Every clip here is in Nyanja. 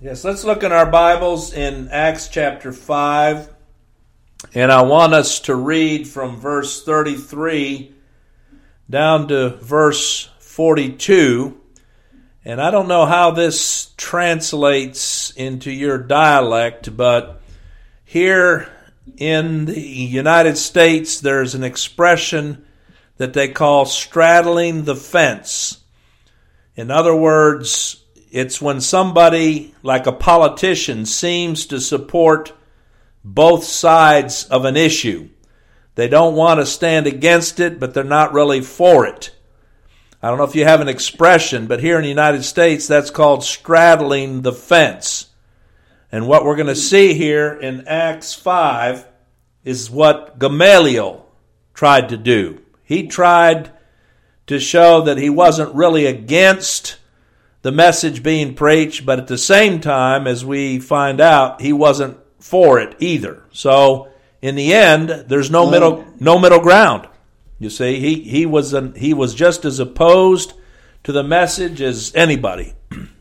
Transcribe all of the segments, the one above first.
Yes, let's look in our Bibles in Acts chapter 5. And I want us to read from verse 33 down to verse 42. And I don't know how this translates into your dialect, but here in the United States, there's an expression that they call straddling the fence. In other words, it's when somebody, like a politician, seems to support both sides of an issue. They don't want to stand against it, but they're not really for it. I don't know if you have an expression, but here in the United States, that's called straddling the fence. And what we're going to see here in Acts 5 is what Gamaliel tried to do. He tried to show that he wasn't really against the message being preached, but at the same time, as we find out, he wasn't for it either. So in the end, there's no middle no middle ground. You see, he he was an, he was just as opposed to the message as anybody.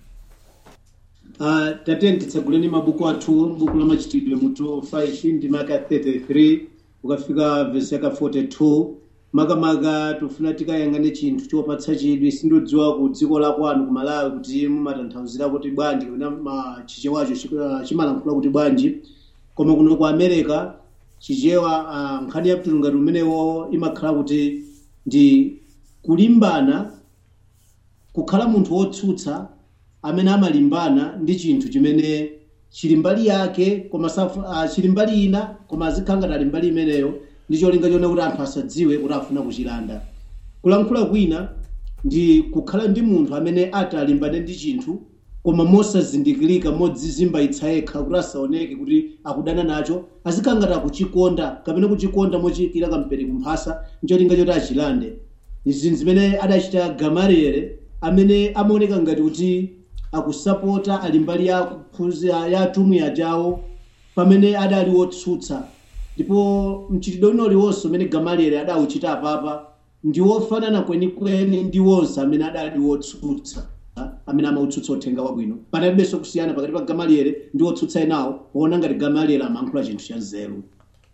Uh, tatene titseguleni mabuku athu buku la machitidwe mutu 5 ndi maka 33 ukafika vesi yaka 42 makamaka tofuna tikayang'ane chinthu chopatsa chidwi sindodziwa ku dziko la kwanu ku malawi kuti mumatanthauzira kuti bwanji kapena ma- chichewacho chi- chimalankhula kuti bwanji koma kuno ku america chichewa ah, nkhani ya mtulungati umenewo imakhala kuti ndi kulimbana kukhala munthu wotsutsa amene amalimbana ndi chinthu chimene chili mbali yake koma safu- ah, chili mbali ina koma azikhala ngati ali mbali imeneyo ndi cholinga chone kuti anthu asadziwe kuti afuna kuchilanda kulankhula kwina ndi kukhala ndi munthu amene ati alimbane ndi chinthu koma mosazindikirika modzizimbaitsa yekha kuti asaoneke kuti akudana nacho azikhala ngati akuchikonda kapena kuchikonda mochiyikira kampeni kumphasa ncholinga choti achilande izi zimene adachita gamaliere amene amaoneka ngati kuti akusapota ali mbali ya kuphunzira ya atumwi ajawo pamene adali wotsutsa ndipo mchitidwe uno uliwonse umene gamaliere adawuchita apapa ndi wofanana kwenikweni ndi wonse amene adali wotsutsa ha? amene amautsutsa uthenga wabwino panalibenso kusiyana pakati pa gamaliere ndi wotsutsa enawo poona ngati gamaliere amayankhula chinthu cha nzeru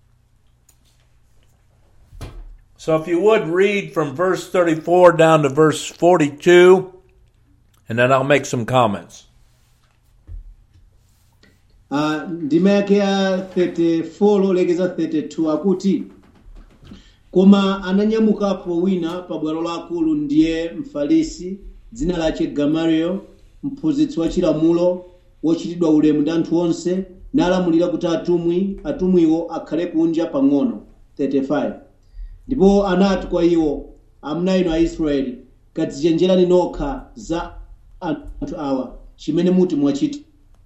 So if you would read from verse 34 down to verse 42 and then I'll make some comments. Ah, ndima yake ya 34 lolekeza 32 akuti koma ananyamukapo wina pa bwalo lakulu ndiye mfarisi dzina lake gamaliel mphunzitsi wa chilamulo wochitidwa ulemu ndi anthu onse nalamulira kuti atumwi atumwiwo akhale kunja pang'ono 35 ndipo anati kwa iwo amuna inu aisraeli kadzichenjerani nokha za anthu awa chimene muti mwachita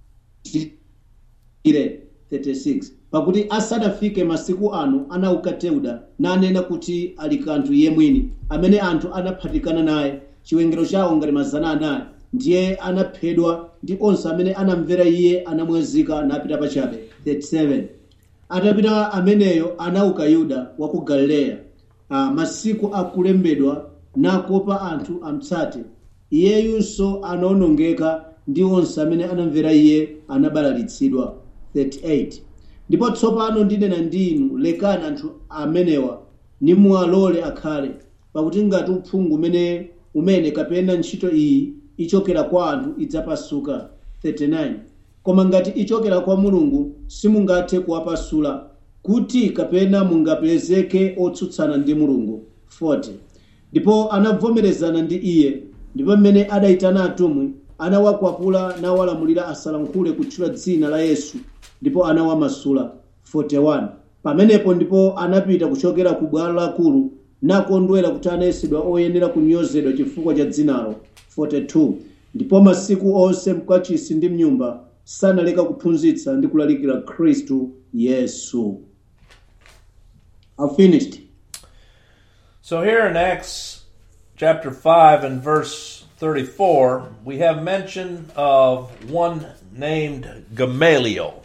ire 36 pakuti asanafike masiku ano anauka teuda nanena kuti ali kanthu iye mwini amene anthu anaphatikana naye chiwerengero chawo ngati mazana anayi ndiye anaphedwa ndi onse amene anamvera iye anamwazika napita pachabe 37 atapita ameneyo anauka yuda wa ku galileya ah, masiku akulembedwa nakopa anthu amtsate iyeyunso anaonongeka ndi onse amene anamvera iye anabalalitsidwa 38 ndipo tsopano ndinena ndi inu lekani anthu amenewa nimuwalole akhale pakuti ngati uphungu umene umene kapena ntchito iyi ichokera kwa anthu idzapasuka 39 koma ngati ichokera kwa mulungu simungathe kuwapasula kuti kapena mungapezeke otsutsana ndi mulungu 40 ndipo anavomerezana ndi iye ndipo mmene adayitana atumwi anawakwapula nawalamulira asalankhule kutchula dzina la yesu ndipo anawamasula 41 pamenepo ndipo anapita kuchokera ku bwalo lakulu nakondwera kuti anayesedwa oyenera kunyozedwa chifukwa cha dzinalo 42 ndipo masiku onse mkachisi ndi mnyumba sanaleka kuphunzitsa ndi kulalikira khristu yesu I've finished. So here in Acts chapter 5 and verse 34, we have mention of one named Gamaliel.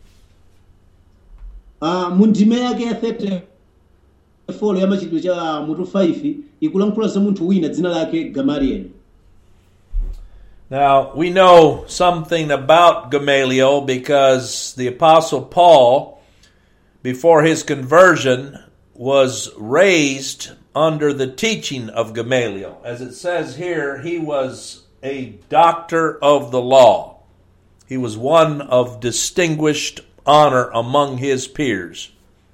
Uh, mu ndime yake ya 34 ya machitidwe cha mutu 5 ikulankhula za munthu wina dzina lake gamalieli Now, we know something about Gamaliel because the Apostle Paul, before his conversion, was raised under the teaching of Gamaliel. As it says here, he was a doctor of the law. He was one of distinguished honor among his peers.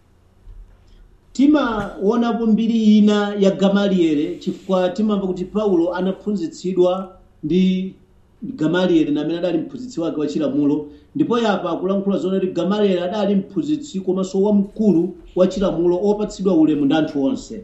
timaonapo mbiri ina ya gamalieli chifukwa timamva kuti paulo anaphunzitsidwa ndi gamalieli namene adali mphunzitsi wake wa chilamulo ndipo yapa akulankhula zoona kuti gamalieli adali mphunzitsi komanso wamkulu wa chilamulo opatsidwa ulemu ndi anthu onse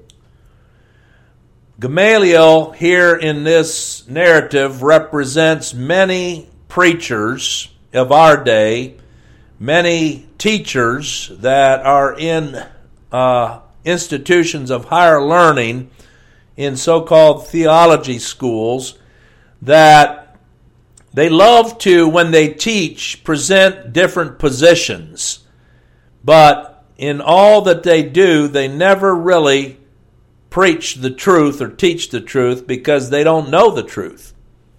Gamaliel, here in this narrative, represents many preachers of our day, many teachers that are in uh, institutions of higher learning in so called theology schools that they love to, when they teach, present different positions. But in all that they do, they never really preach the truth or teach the truth because they don't know the truth.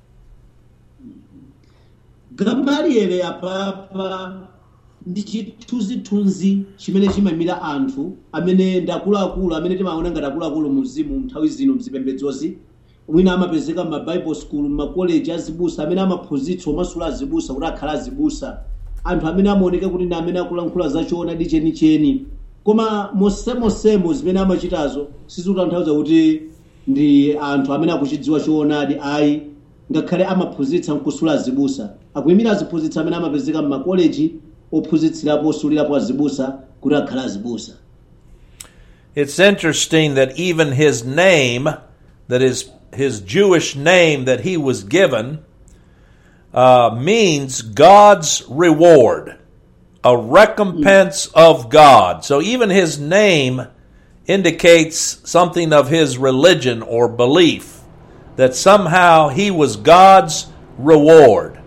gamalieli apapa ndi chithunzithunzi chimene chimamira anthu amene ndi akuluakulu amene timaona ngati akuluakulu mu mzimu nthawi zino mzipembedzozi mwina amapezeka m'mabible school m'makoleji azibusa amene amaphunzitsa omasula azibusa kuti akhala azibusa anthu amene amaoneka kuti ndi amene akulankhula zachoonadi chenicheni koma mosemosemo zimene amachitazo sizikutanthauza kuti ndi anthu amene akuchidziwa choonadi ayi ngakhale amaphunzitsa nkusula azibusa akuyimira aziphunzitsa amene amapezeka m'makoleji ophunzitsirapo osulirapo azibusa kuti akhala azibusa It's interesting that even his name, that is his Jewish name that he was given, uh, means God's reward, a recompense of God. So even his name indicates something of his religion or belief, that somehow he was God's reward.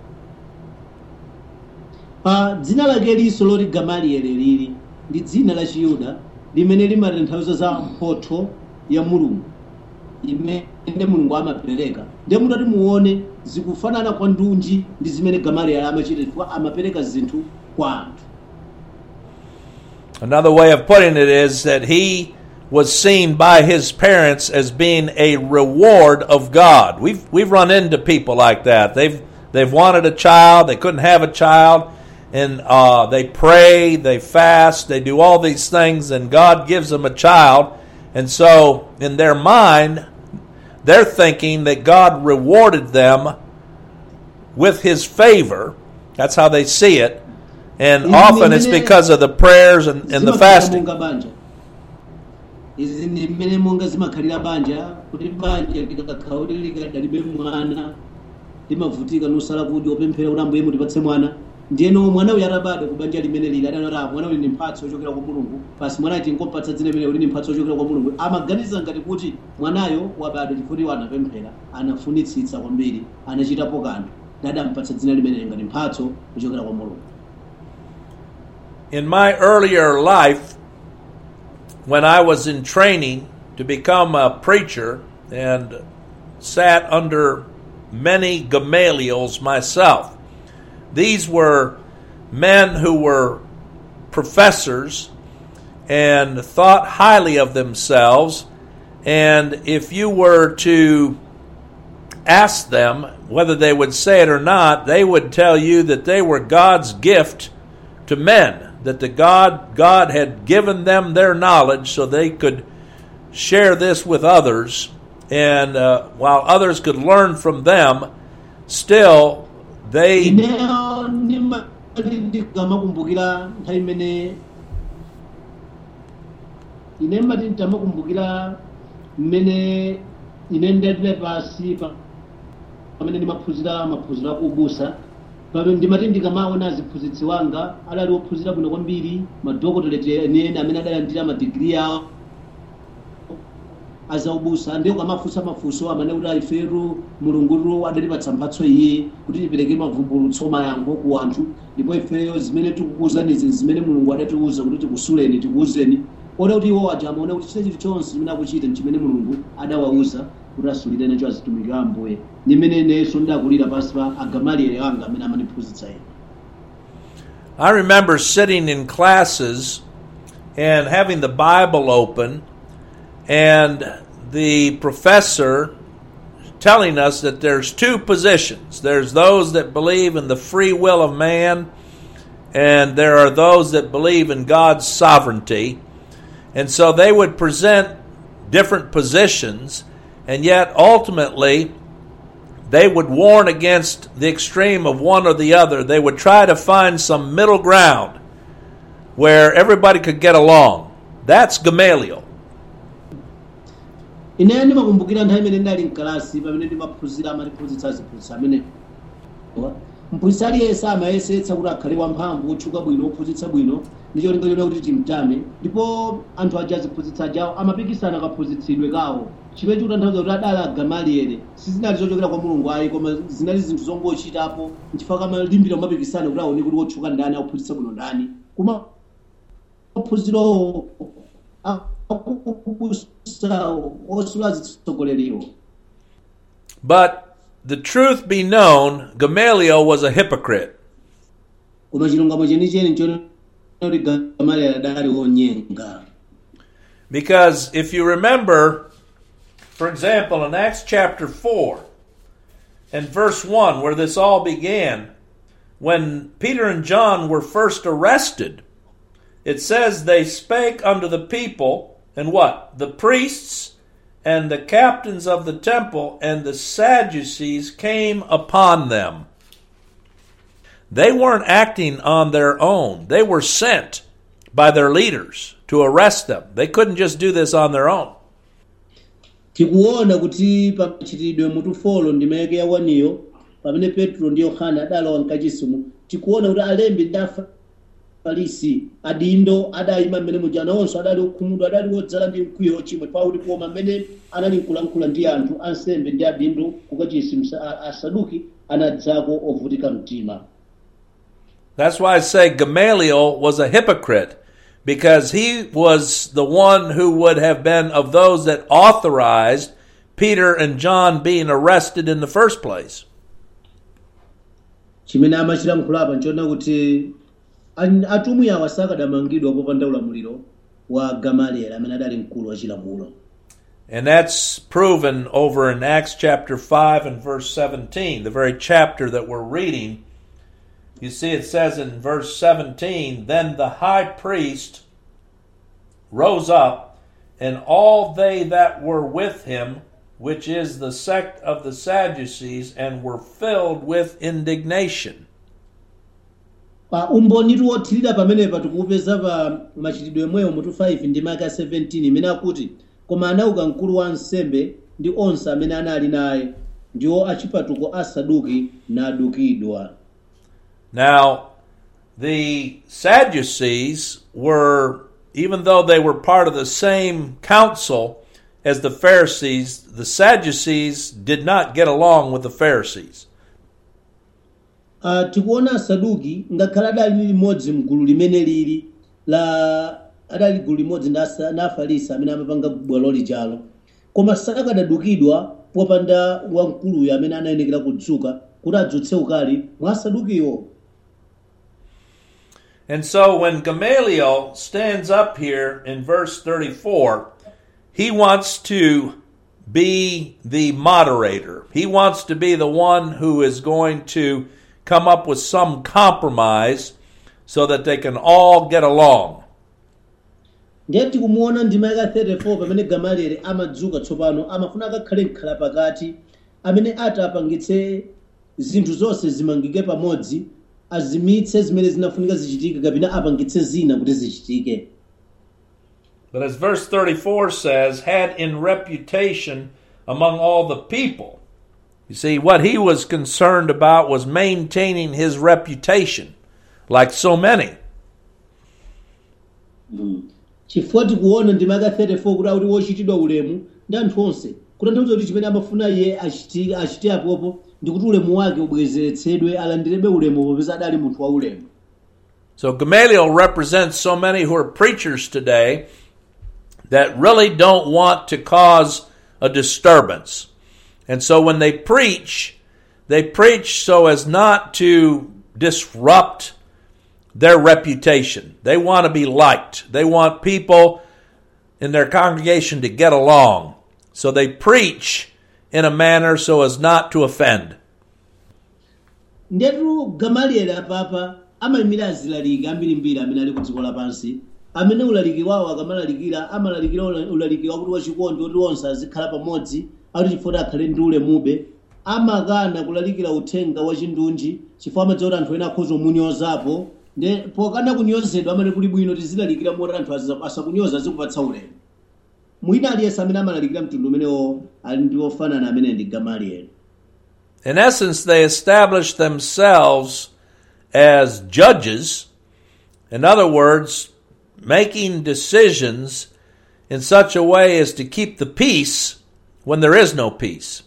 pa dzina lake liso loti gamalieli lili ndi dzina la chiyuda limene limatanthauza za mphotho ya mulungu imene mulungu amapereka ndiye mutati muone zikufanana kwa ndunji ndi zimene gamalieli amachita chifukwa amapereka zinthu kwa anthu Another way of putting it is that he was seen by his parents as being a reward of God. We've we've run into people like that. They've they've wanted a child, they couldn't have a child, and uh, they pray, they fast, they do all these things, and God gives them a child. And so, in their mind, they're thinking that God rewarded them with His favor. That's how they see it. And Mhm, often it's mhm. because of the prayers and, and the Zimakhalira fasting. monga banja izi ndi mmene monga zimakhalira banja kuti banja likakhala kuti likadalibe mwana limavutika nosala kudya opemphera kuti ambuye mutipatse mwana ndiyeno mwana uyu atabadwa ku banja limene lili adanoti "Ah, mwana uyu ni mphatso yochokera kwa mulungu pasi mwana tingompatsa dzina limene uli ni mphatso yochokera kwa mulungu amaganiza ngati kuti mwanayo wabadwa chifukwa anapemphera anafunitsitsa kwambiri anachitapo kanthu nadampatsa dzina limene ngati mphatso yochokera kwa mulungu In my earlier life, when I was in training to become a preacher and sat under many Gamaliels myself, these were men who were professors and thought highly of themselves. And if you were to ask them whether they would say it or not, they would tell you that they were God's gift to men, that the God God had given them their knowledge so they could share this with others, and uh, while others could learn from them, still they ineyo ndimati ndikamakumbukira nthawi imene ine mati nditamakumbukira mmene ine ndadile pasi pa- pamene ndimaphunzira maphunziro akubusa pamene ndimati ndikamaona aziphunzitsi wanga adali ophunzira bwino kwambiri madokoteleti ene amene adalandira madigiri yawo azaubusa ndiye ukamafunsa mafunso amene kuti ifetu mulungutu adatipatsa mphatso iye kuti tipereke mavumbulutso mayankho ku anthu ndipo ifeyo zimene tikukuwuzanizi zimene mulungu adatiuza kuti tikusuleni tikuwuzeni ode kuti iwo aja amaona kuti chile chilichonse chimene akuchita nchimene mulungu adawauza kuti asulire nacho azitumiki a ambuye ndi mmene inenso ndakulira pansi pa agamaliere anga amene amandiphunzitsa ine I remember sitting in classes and having the Bible open, and the professor telling us that there's two positions. There's those that believe in the free will of man, and there are those that believe in God's sovereignty. And so they would present different positions, and yet ultimately they would warn against the extreme of one or the other. They would try to find some middle ground where everybody could get along. That's Gamaliel. ine ndimakumbukira nthawi imene ndali mkalasi pamene ndimaphunzira amatiphunzitsa ziphunzitsa amene mphunzitsi aliyense amayesetsa kuti akhale wamphamvu wotchuka bwino wophunzitsa bwino ndi cholinga chona kuti timtame ndipo anthu aja aziphunzitsa ajawo amapikisana kaphunzitsidwe kawo chimene chikutanthauza kuti adali agamaliere sizinali zochokera kwa mulungu ayi koma zinali zinthu zongochitapo nchifukwa kamalimbira kumapikisana kuti aone kuti wotchuka ndani akuphunzitsa bwino ndani koma maphunzirowo akubusa osula zitsogoleriwo But the truth be known, Gamaliel was a hypocrite. koma chilungamo chenicheni nchoti kuti gamaliere adali wonyenga Because if you remember, for example, in Acts chapter 4 and verse 1, where this all began, when Peter and John were first arrested, it says they spake unto the people, and what? The priests and the captains of the temple and the Sadducees came upon them. They weren't acting on their own, they were sent by their leaders to arrest them. They couldn't just do this on their own. tikuona kuti pamachitidwe mutufolo ndi mayeke ya waniyo pamene petro ndi yohana adalowa mkachisimu tikuona kuti alembi ndi afarisi adindo adayima mmene muja nawonso adali okhumudwa adali wodzala ndi mkwiyo ochimwa pakuti koma mmene anali nkulankhula ndi anthu ansembe ndi adindo kukachisimu asaduki anadzako ovutika mtima That's why I say Gamaliel was a hypocrite because he was the one who would have been of those that authorized Peter and John being arrested in the first place. chimene amachita mkhulapa nchona kuti an- atumwi awa sakadamangidwa popanda ulamuliro wa gamalieli amene adali mkulu wa chilamulo And that's proven over in Acts chapter 5 and verse 17, the very chapter that we're reading. You see, it says in verse 17, Then the high priest rose up, and all they that were with him, which is the sect of the Sadducees, and were filled with indignation. pa umbonitu wothirira pamenepa tikuupeza pa machitidwe emweyo mutu 5 ndi maka 17 imene akuti koma anauka mkulu wa ansembe ndi onse amene anali naye ndiwo achipatuko asaduki nadukidwa Now, the Sadducees were, even though they were part of the same council as the Pharisees, the Sadducees did not get along with the Pharisees. uh, tikuona asaduki ngakhale adali limodzi mgulu limene lili la adali gulu limodzi ndi asa- ndi afarisi amene amapanga bwalo lijalo koma sakadadukidwa popanda wamkuluyo amene anayenekera kudzuka kuti adzutse ukali mwa asadukiwo And so when Gamaliel stands up here in verse 34, he wants to be the moderator. He wants to be the one who is going to come up with some compromise so that they can all get along. ndiye tikumuona ndima yaka 34 pamene gamalieli amadzuka tsopano amafuna akakhale mkhala pakati amene ati apangitse zinthu zonse zimangike pamodzi azimitse zimene zinafunika zichitike kapena apangitse zina kuti zichitike But as verse 34 says, had in reputation among all the people. You see, what he was concerned about was maintaining his reputation, like so many. chifukwa tikuona ndima yaka 34 kuti akuti wochitidwa ulemu ndi anthu onse kutanthauza kuti chimene amafuna iye achiti- achite apopo ndi kuti ulemu wake ubwezeretsedwe alandirebe ulemu popeza adali munthu wa ulemu So Gamaliel represents so many who are preachers today that really don't want to cause a disturbance. And so when they preach, they preach so as not to disrupt their reputation. They want to be liked. They want people in their congregation to get along. So they preach in a manner so as not to offend. ndetu gamalieli apapa amayimira azilaliki ambirimbiri amene ali ku dziko lapansi amene ulaliki wawo akamalalikira amalalikira ula- ulaliki wakuti wachikondi oti onse azikhala pamodzi akuti chifukwa akhale ndi ulemube amakana kulalikira uthenga wachindunji chifukwa amadziwa kuti anthu ena akhoza kumunyozapo nde pokana kunyozedwa amene kuli bwino tizilalikira moti anthu aziza- asakunyoza azikupatsa ulemu mwina aliyense amene amalalikira mtundu umenewo ali ndi ofanana amene ndi gamalieli In essence, they establish themselves as judges. In other words, making decisions in such a way as to keep the peace when there is no peace.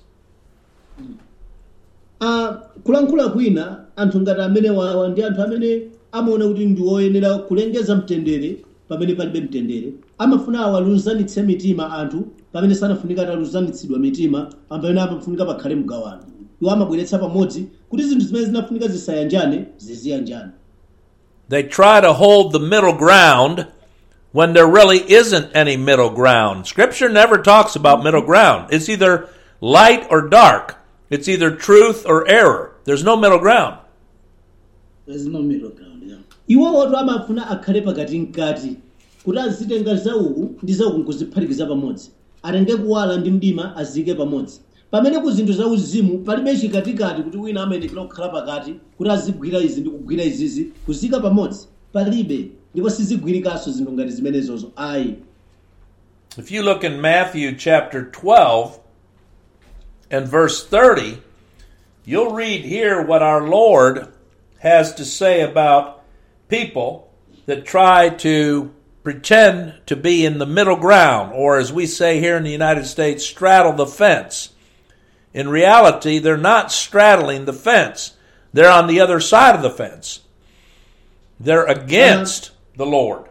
Ah, kulankhula kwina anthu ngati amene wawa ndi anthu amene amaona kuti ndi oyenera kulengeza mtendere pamene palibe mtendere amafuna awalunzanitse mitima anthu pamene sanafunika atalunzanitsidwa mitima pamene amafunika pakhale mgawano iwo amabweretsa pamodzi kuti zinthu zimene zinafunika zisayanjane ziziyanjane They try to hold the middle ground when there really isn't any middle ground. Scripture never talks about middle ground. It's either light or dark. It's either truth or error. There's no middle ground. There's no middle ground. Yeah. iwo oto amafuna akhale pakati mkati kuti azitenga zauku ndi zauku nkuziphatikiza pamodzi atenge kuwala ndi mdima azike pamodzi pamene ku zinthu za uzimu palibe chikatikati kuti wina amayenekera kukhala pakati kuti azigwira izi ndi kugwira izizi kuzika pamodzi palibe ndipo sizigwirikanso zinthu ngati zimenezozo ayi If you look in Matthew chapter 12 and verse 30, you'll read here what our Lord has to say about people that try to pretend to be in the middle ground, or as we say here in the United States, straddle the fence. In reality, they're not straddling the fence, they're on the other side of the fence. They're against the Lord.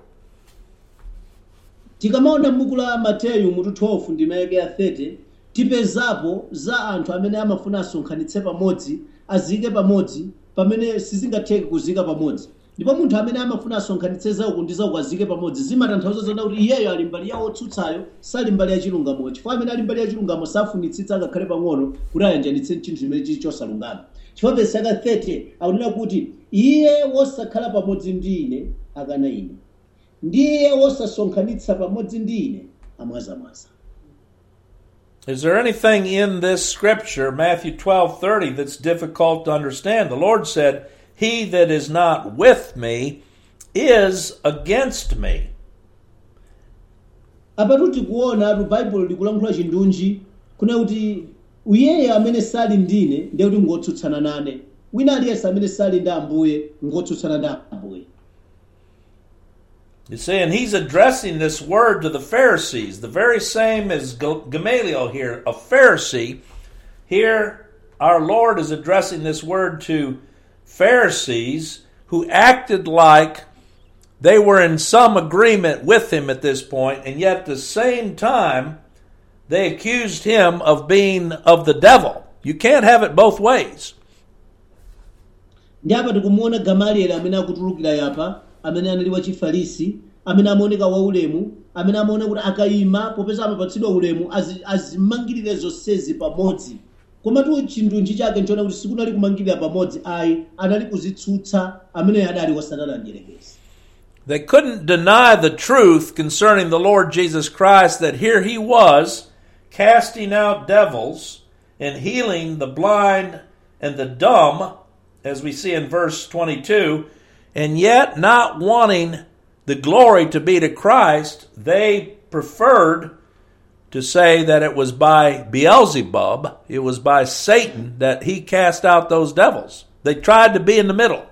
tikamaona m'buku la mateyu mutu 12 ndi mayeke ya 30 tipezapo za anthu amene amafuna asonkhanitse pamodzi azike pamodzi pamene sizingatheke kuzika pamodzi ndipo munthu amene amafuna asonkhanitse zauku ndi zauku azike pamodzi zimatanthauza zona kuti iyeyo ali mbali ya otsutsayo sali mbali ya chilungamo chifukwa amene ali mbali ya chilungamo safunitsitsa ngakhale pang'ono kuti ayanjanitse chinthu chimene chili chosalungama chifukwa vesi yaka 30 akunena kuti iye wosakhala pamodzi ndi ine akana ine ndiye wosasonkhanitsa pamodzi ndi ine amwazamwaza Is there anything in this scripture, Matthew twelve thirty, that's difficult to understand? The Lord said, He that is not with me is against me. apatu tikuona atu baibulo likulankhula chindunji kuna kuti iyeyo amene sali ndine ndiye kuti ngotsutsana nane wina aliyense amene sali ndi ambuye ngotsutsana ndi ambuye You see, and he's addressing this word to the Pharisees, the very same as Ga- Gamaliel here, a Pharisee. Here, our Lord is addressing this word to Pharisees who acted like they were in some agreement with him at this point, and yet at the same time, they accused him of being of the devil. You can't have it both ways. ndi apa tikumuona gamalieli amene akutulukira yapa amene anali wachifarisi amene amaoneka waulemu amene amaona kuti akayima popeza amapatsidwa ulemu azi- azimangirire zonsezi pamodzi komatu chindunji chake nchoona kuti sikunali kumangirira pamodzi ayi anali kuzitsutsa amene adali wasatana mdierekezi They couldn't deny the truth concerning the Lord Jesus Christ that here he was casting out devils and healing the blind and the dumb, as we see in verse 22, and yet not wanting the glory to be to Christ, they preferred to say that it was by Beelzebub, it was by Satan that he cast out those devils. They tried to be in the middle.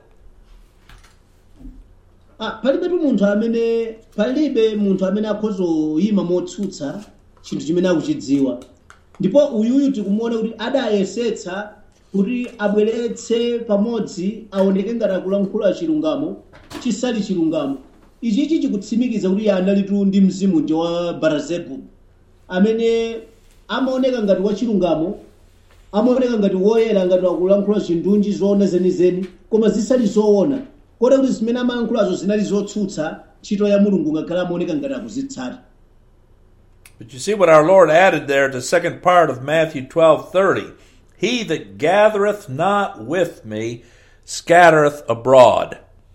Ah, palibetu munthu amene palibe munthu amene akhoza kuyima motsutsa chinthu chimene akuchidziwa ndipo uyuyu tikumuona kuti adayesetsa kuti abweretse pamodzi aoneke ngati akulankhula chilungamo chisali chilungamo ichichi chikutsimikiza kuti iye analitu ndi mzimu ndi wa barazebu amene amaoneka ngati wachilungamo amaoneka ngati woyera ngati akulankhula zindunji zoona zenizeni koma zisali zoona kota kuti zimene amalankhulazo zinali zotsutsa ntchito ya mulungu ngakhale amaoneka ngati akuzitsata But you see what our Lord added there at the second part of Matthew twelve thirty. He that gathereth not with me scattereth abroad.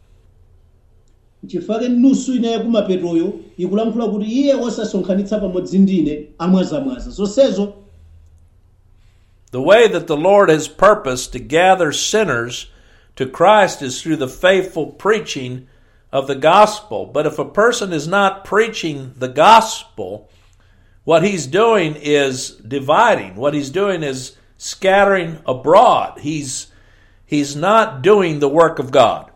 chifake nusu ina yakumapetoyo ikulankhula kuti iye osasonkhanitsa pamodzi ndine amwazamwaza zonsezo The way that the Lord has purposed to gather sinners to Christ is through the faithful preaching of the gospel. But if a person is not preaching the gospel, what he's doing is dividing. What he's doing is scattering abroad. He's he's not doing the work of God.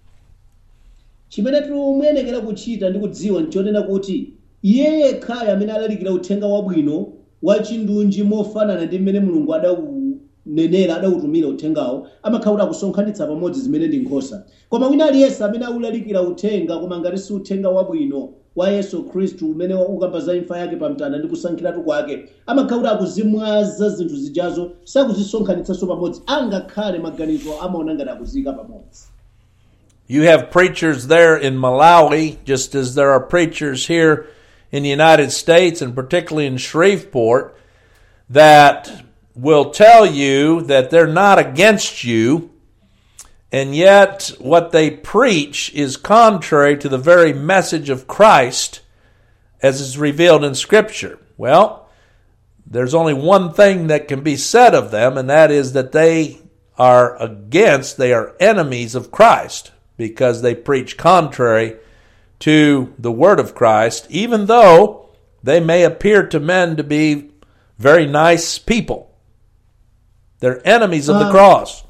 chimene tikuyenera kuchita ndi kudziwa nchonena kuti iye yekhayo amene alalikira uthenga wabwino wa chindunji mofanana ndi mmene mulungu adawunenera adawutumira uthengawo amakhala kuti akusonkhanitsa pamodzi zimene ndi nkhosa koma wina aliyense amene akulalikira uthenga koma ngati si uthenga wabwino wa yesu khristu umene ukamba za imfa yake pamtanda ndi kusankhiratu kwake amakhala kuti akuzimwaza zinthu zijazo sakuzisonkhanitsanso pamodzi angakhale maganizo amaona ngati akuziyika pamodzi You have preachers there in Malawi, just as there are preachers here in the United States and particularly in Shreveport that will tell you that they're not against you, and yet what they preach is contrary to the very message of Christ as is revealed in Scripture. Well, there's only one thing that can be said of them, and that is that they are against, they are enemies of Christ because they preach contrary to the word of Christ, even though they may appear to men to be very nice people. They're enemies of the Um, cross.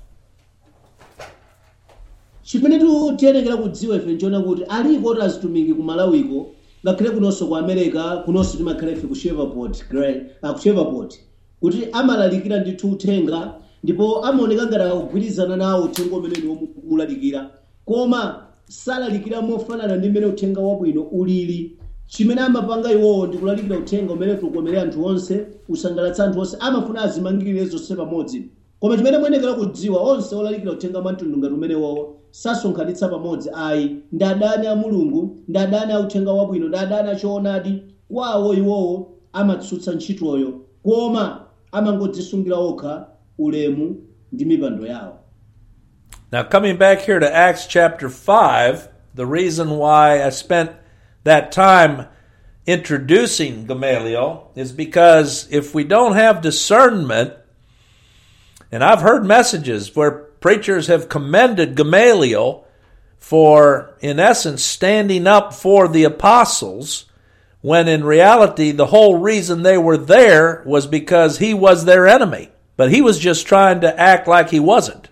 chimene tiyenekera kudziwa ife nchona kuti aliko oti azitumiki ku malawiko ngakhale kunonso ku america kunonso timakhala ife ku shreveport Gra- ah, ku shreveport kuti amalalikira ndithu uthenga ndipo amaoneka ngati akugwirizana nawo uthenga umene ndi womulalikira koma salalikira mofanana ndi mmene uthenga wabwino ulili chimene amapanga iwowo ndi kulalikira uthenga umene tikukomere anthu onse usangalatsa anthu onse amafuna azimangirire zonse pamodzi koma chimene muyenekera kudziwa onse olalikira uthenga mwamtundu ngati umene wowo sasonkhanitsa pamodzi ayi ndi adani a mulungu ndi adani a uthenga wabwino ndi adani a choonadi kwawo iwowo amatsutsa ntchitoyo koma amangodzisungira okha ulemu ndi mipando yawo Now, coming back here to Acts chapter 5, the reason why I spent that time introducing Gamaliel is because if we don't have discernment, and I've heard messages where preachers have commended Gamaliel for, in essence, standing up for the apostles, when in reality the whole reason they were there was because he was their enemy. But he was just trying to act like he wasn't.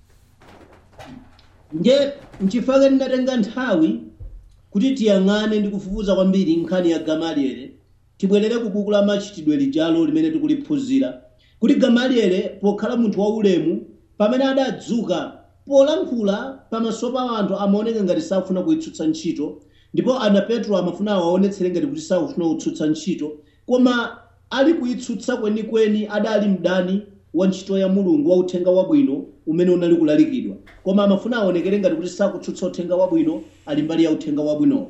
nje nchifukwa ndinatenga nthawi kuti tiyang'ane ndi kufufuza kwambiri nkhani ya gamaliele tibwerere ku buku la machitidwe lijalo limene tikuliphunzira kuti gamaliele pokhala munthu waulemu pamene adadzuka polankhula pamaso pa anthu amaoneka ngati safuna kuyitsutsa ntchito ndipo ana petro amafuna awaonetsere ngati kuti sakufuna kutsutsa ntchito koma ali kuyitsutsa kwenikweni adali mdani wa ntchito ya mulungu wa uthenga wabwino umene unali kulalikidwa koma amafuna aonekere ngati kuti sakutsutsa uthenga wabwino ali mbali ya uthenga wabwinowo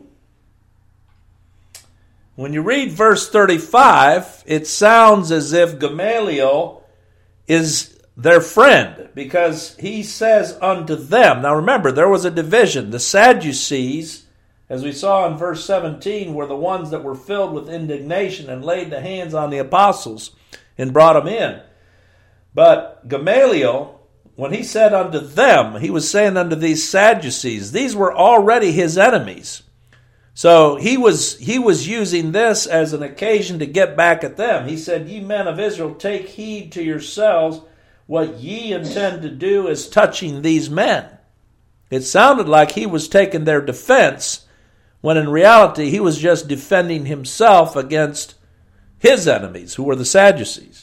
When you read verse 35, it sounds as if Gamaliel is their friend because he says unto them. Now remember, there was a division. The Sadducees, as we saw in verse 17, were the ones that were filled with indignation and laid the hands on the apostles and brought them in. But Gamaliel, when he said unto them, he was saying unto these Sadducees, these were already his enemies. So he was he was using this as an occasion to get back at them. He said, "Ye men of Israel, take heed to yourselves what ye intend to do as touching these men." It sounded like he was taking their defense when in reality he was just defending himself against his enemies who were the Sadducees.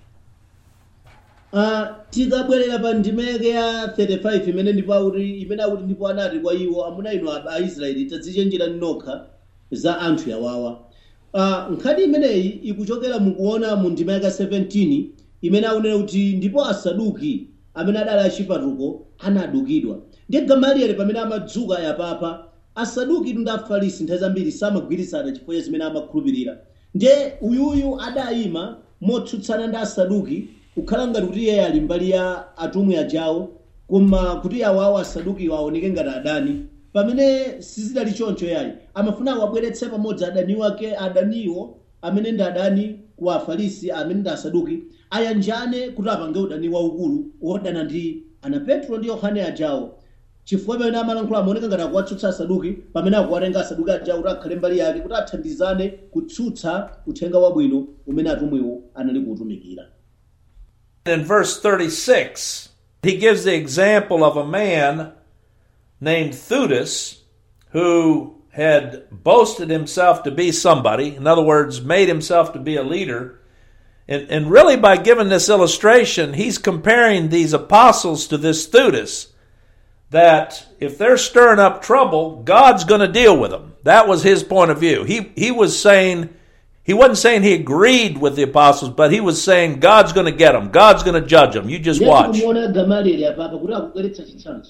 uh, tikabwerera pa ndimeke ya 35 imene ndipo akuti imene akuti ndipo anati kwa iwo amuna inu a- aisraeli tadzichenjerani nokha za anthu yawawa uh, nkhani imeneyi ikuchokera mukuona mu ndima yaka 17 imene akunena kuti ndipo asaduki amene adali achipatuko anadukidwa ndiye gamalieli pamene amadzuka yapapa asaduki ndi afarisi nthawi zambiri samagwirizana chifukwa cha zimene amakhulupirira ndiye uyuyu adayima motsutsana ndi asaduki kukhala ngati kuti iye ali mbali ya atumwi ajawo koma kuti awawo asaduki aoneke ngati adani pamene sizidali choncho yayi amafuna awabweretse pamodzi adani wake adaniwo amene ndi adani ku afarisi amene ndi asaduki ayanjane kuti apange udani waukulu wodana ndi ana petro ndi yohane ajawo chifukwa pamene amalankhula amaoneka ngati akuwatsutsa asaduki pamene akuwatenga asaduki ajawo kuti akhale mbali yake kuti athandizane kutsutsa uthenga wabwino umene atumwiwo anali kuutumikira In verse 36, he gives the example of a man named Theudas who had boasted himself to be somebody, in other words, made himself to be a leader. And, and really, by giving this illustration, he's comparing these apostles to this Theudas. That if they're stirring up trouble, God's going to deal with them. That was his point of view. He, he was saying, he wasn't saying he agreed with the apostles, but he was saying God's going to get them. God's going to judge them. You just ndiye watch. tikumuona gamalieli apapa kuti akubweretsa chitsanzo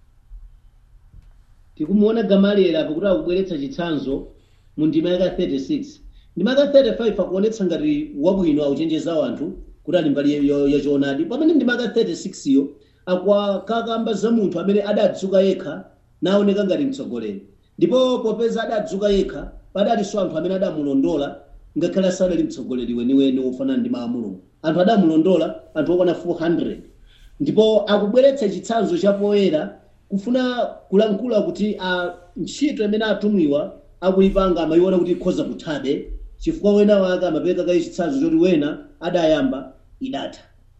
tikumuona gamalieli apa kuti akubweretsa chitsanzo mu ndima yaka 36 ndima yaka 35 akuonetsa ngati wabwino auchenjeza anthu kuti ali mbali ya- ya choonadi pamene ndima yaka 36 yo akukamba za munthu amene adadzuka yekha naoneka ngati mtsogoleri ndipo popeza adadzuka yekha padalinso anthu amene adamulondola ngakhale asanali mtsogoleri weniweni wofanana ndi mawu a mulungu anthu adamulondola anthu okwana 400 ndipo akubweretsa chitsanzo chapoyera kufuna kulankhula kuti a ntchito imene atumwiwa akuyipanga amayiona kuti ikhoza kuthabe chifukwa wena wake amapereka kaye chitsanzo choti wena adayamba idatha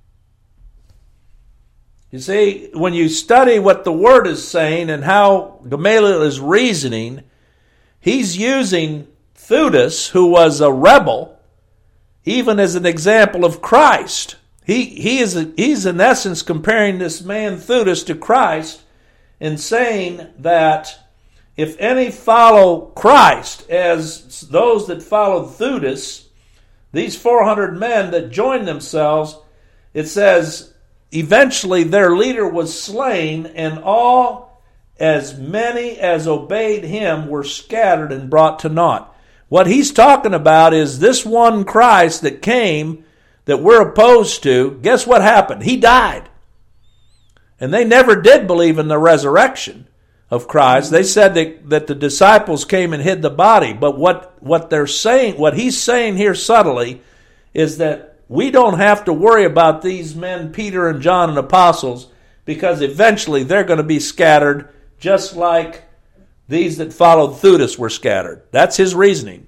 You see, when you study what the Word is saying and how Gamaliel is reasoning, he's using Theudas, who was a rebel, even as an example of Christ. He, he is, he's in essence comparing this man Theudas to Christ and saying that if any follow Christ as those that followed Theudas, these 400 men that joined themselves, it says, eventually their leader was slain, and all as many as obeyed him were scattered and brought to naught. What he's talking about is this one Christ that came that we're opposed to. Guess what happened? He died. And they never did believe in the resurrection of Christ. They said that, that the disciples came and hid the body. But what, what they're saying, what he's saying here subtly, is that we don't have to worry about these men, Peter and John and apostles, because eventually they're going to be scattered just like these that followed Theudas were scattered. That's his reasoning.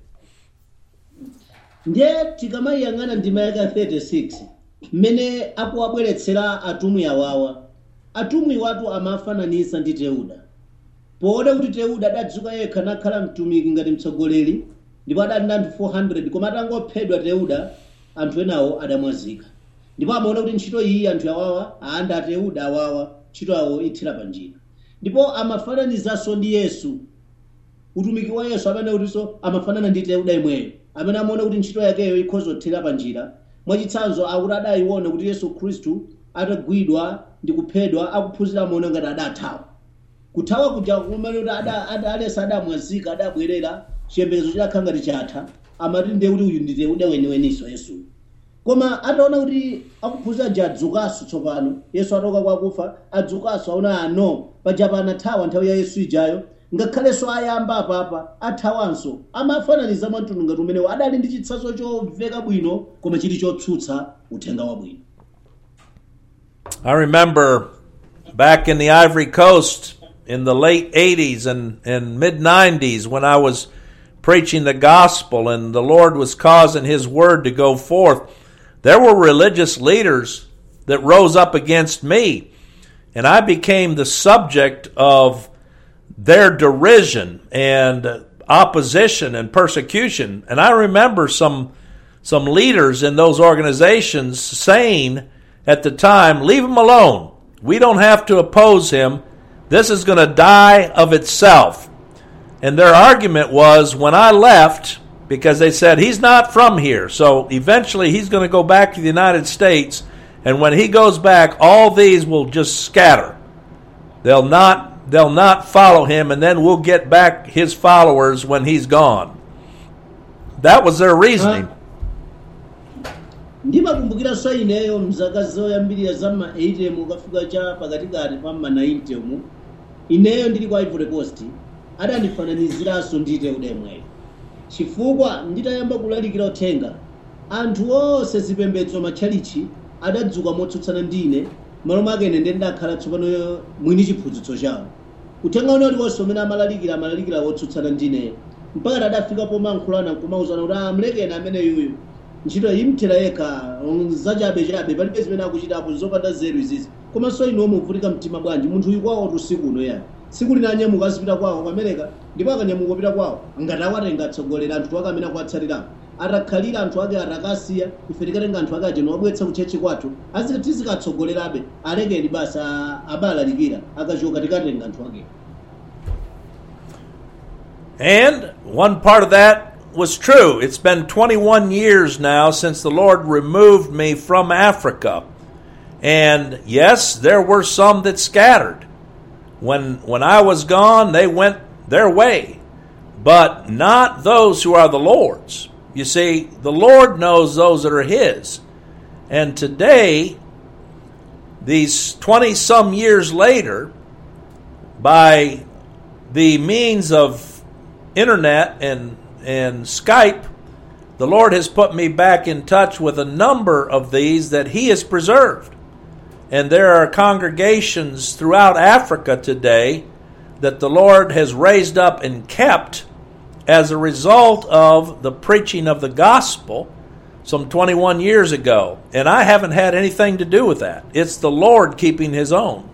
ndiye tikamayang'ana ndima yaka 36 mmene akuwabweretsera atumwi awawa atumwi watu amafananisa ndi teuda poona kuti teuda adadzuka yekha nakhala mtumiki ngati mtsogoleri ndipo adali ndi anthu 400 koma atangophedwa teuda anthu enawo adamwazika ndipo amaona kuti ntchito iyi anthu awawa aanda ateuda awawa ntchito awo ithira pa njira ndipo amafananizanso ndi yesu utumiki wa yesu amene kutinso amafanana ndi teuda imweyo amene amaona kuti ntchito yakeyo ikhoza kuthira pa njira mwachitsanzo akuti adayiona kuti yesu khristu atagwidwa ndi kuphedwa akuphunzira amaona ngati adathawa kuthawa kuja kumene kuti ada- ada- alesa adamwazika adabwerera chiyembekezo chidakhala ngati chatha amati ndiye kuti uyu ndi teuda weniweninso yesuyu koma ataona kuti akuphunzira nje adzukanso tsopano yesu atoka kwakufa adzukanso aona ano pajapa anathawa nthawi ya yesu ijayo ngakhalenso ayamba apapa athawanso amafananiza mwamtundu ngati umenewo adali ndi chitsanzo chomveka bwino koma chili chotsutsa uthenga wabwino I remember back in the Ivory Coast in the late 80s and, and mid 90s when I was preaching the gospel and the Lord was causing His word to go forth, there were religious leaders that rose up against me. And I became the subject of their derision and opposition and persecution. And I remember some some leaders in those organizations saying at the time, leave him alone. We don't have to oppose him. This is going to die of itself. And their argument was when I left, because they said he's not from here. So eventually he's going to go back to the United States, and when he goes back, all these will just scatter. They'll not they'll not follow him, and then we'll get back his followers when he's gone. That was their reasoning. ndimakumbukiranso ineyo mzaka zoyambirira za ma 80 ukafika cha pakatikati pa ma 90 mu ineyo ndili kwa ivory coast adandifananiziranso ndite udemweyo chifukwa nditayamba kulalikira uthenga anthu onse zipembedzo matchalichi adadzuka motsutsana ndine malo mwake ine ndi ndakhala tsopano mwini chiphunzitso chawo uthenga uno uliwonse umene amalalikira amalalikira wotsutsana ndineyo mpaka tadafika pomankhulana kumauzana kuti amlekeni amene yuyu ntchito imthera yekha um, zachabechabe palibe zimene akuchitapo zopanda zeru izizi komanso inu omuvutika mtima bwanji munthu uyu kwawo usiku uno yani tsiku lina anyamuka azipita kwawo ku america ndipo akanyamuka kupita kwawo ngati awatenga atsogolera anthu ake amene akuwatsalirapo atakhalira anthu ake atakasiya ife tikatenga anthu ake acheno wabweretsa kuchechi kwathu tizikatsogolerabe alekeni basi a- abalalikira akachoka tikatenga anthu ake And one part of that was true. It's been 21 years now since the Lord removed me from Africa. And yes, there were some that scattered. When when I was gone, they went their way. But not those who are the Lord's. You see, the Lord knows those that are his. And today, these 20 some years later, by the means of internet and and Skype, the Lord has put me back in touch with a number of these that He has preserved. And there are congregations throughout Africa today that the Lord has raised up and kept as a result of the preaching of the gospel some 21 years ago. And I haven't had anything to do with that. It's the Lord keeping His own.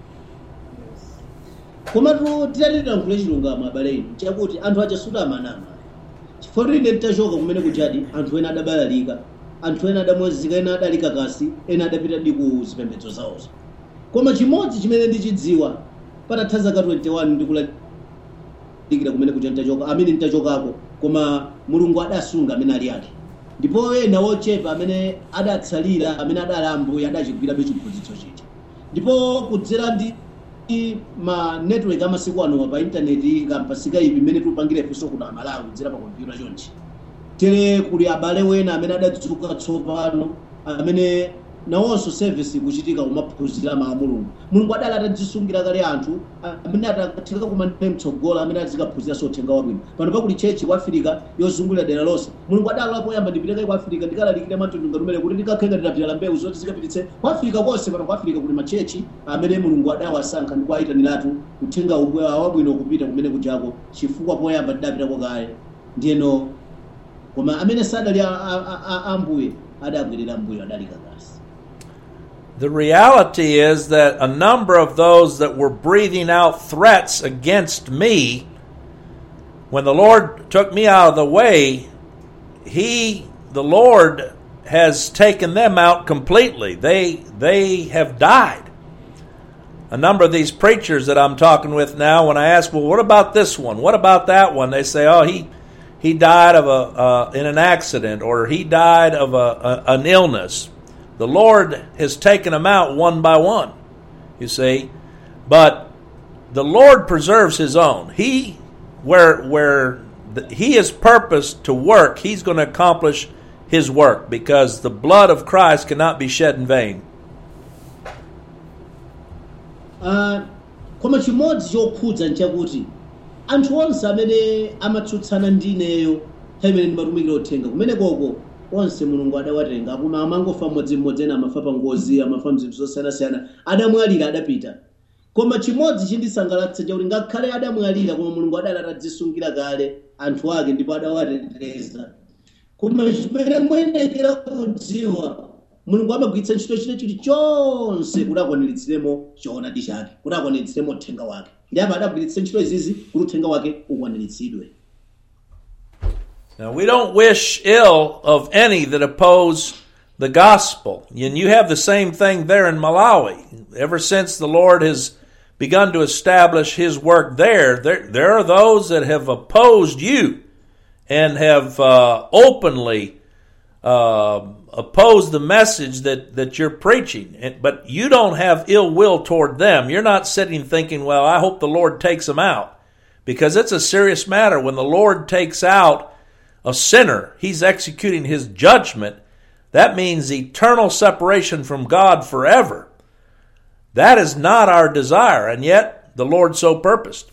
komatu titatitankhule chilungamo abale inu chakuti anthu aja sudamanama chifukwa ine titachoka kumene kuchadi anthu ena adabalalika anthu ena adamwazika ena adalika kasi ena adapita di ku zipembedzo zawozo koma chimodzi chimene ndichidziwa patatha zaka 21 ndikulalikira kumene kucha ntachoka amene ntachokako koma mulungu adasunga amene ali ake ndipo ena wochepa amene adatsalira amene adali ambuye adachigwirabe chiphunzitso chija ndipo kudzera ndi ndi ma network amasiku ano pa intaneti kampa skype imene tikupangire funso kuno amalawi kudzera pa kompyuta chonchi tere kuli abale wena amene adadzuka tsopano amene nawonso service ikuchitika kumaphunzira mawu a mulungu mulungu adali atadzisungira kale anthu amene atatheka kumane mtsogolo amene azikaphunziranso uthenga wabwino pano pakuli chechi ku afirika yozungulira dera lonse mulungu adali poyamba ndipiteke ku afirika ndikalalikire matundu ngatumene kuti ndikakhenga ndidapitala mbewu zoti zikapititse ku afirika konse pano ku afirika kuli machechi amene mulungu adawasankha ndi kuayitaniratu uthenga ubwewa wabwino kupita kumene kujako chifukwa poyamba tidapitako kale ndiyeno koma amene sadali a- a- a- ambuye adabwerera mbuyo adalika kasi The reality is that a number of those that were breathing out threats against me, when the Lord took me out of the way, He, the Lord, has taken them out completely. They, they have died. A number of these preachers that I'm talking with now, when I ask, well, what about this one? What about that one? They say, oh, he, he died of a, uh, in an accident or he died of a, a, an illness. The Lord has taken them out one by one, you see. But the Lord preserves His own. He, where where the, He is purposed to work, He's going to accomplish His work because the blood of Christ cannot be shed in vain. Ah, koma chimodzi chokhudza nchakuti anthu onse amene amatsutsana ndi ineyo nthawi imene ndimatumikira uthenga kumene koko onse mulungu adawatenga koma amangofa mmodzimmodzi ena amafa pa ngozi amafa mzinthu zosiyanasiyana adamwalira adapita koma chimodzi chindisangalatsa chakuti ngakhale adamwalira koma mulungu adali atadzisungira kale anthu ake ndipo adawateteza koma chimene muyenekera kudziwa mulungu amagwiritsa ntchito chine chilichonse kuti akwaniritsidwemo choonadi chake kuti akwaniritsidwemo uthenga wake ndi apa adagwiritsa ntchito izizi kuti uthenga wake ukwaniritsidwe Now, we don't wish ill of any that oppose the gospel. And you have the same thing there in Malawi. Ever since the Lord has begun to establish his work there, there, there are those that have opposed you and have uh, openly uh, opposed the message that, that you're preaching, And- but you don't have ill will toward them. You're not sitting thinking, well, I hope the Lord takes them out. Because it's a serious matter. When the Lord takes out a sinner, he's executing his judgment. That means eternal separation from God forever. That is not our desire, and yet the Lord so purposed.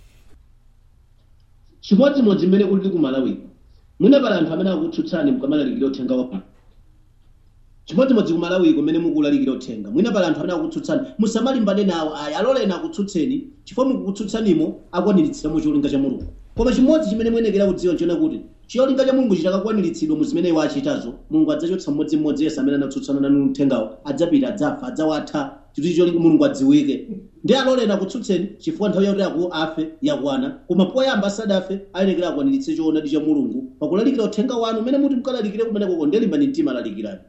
chimodzimodzi mmene kulili ku malawi mwina pali anthu amene akutsutsani mukamalalikira uthenga wabwino chimodzimodzi ku malawi kumene mukulalikira uthenga mwina pali anthu amene akutsutsani musamalimbane nawo ayi aloleni akutsutseni chifukwa mukukutsutsanimu akwaniritsidwamo cholinga cha mulungu koma chimodzi chimene muyenekera kudziwa nchiona kuti cholinga cha mulungu chitakakwaniritsidwa mu zimene iwo achitazo mulungu adzachotsa mmodzimmodzi yense amene anatsutsana nanu uthengawo adzapita adzafa adzawatha chituchi cholinga mulungu adziwike ndi aloleni akutsutseni chifukwa nthawi yakuti aku afe yakwana koma poyamba asadafe ayenekera akwaniritse choonadi cha mulungu pakulalikira uthenga wanu umene muti mukalalikire kumenekoko ndelimbani mtima alalikirani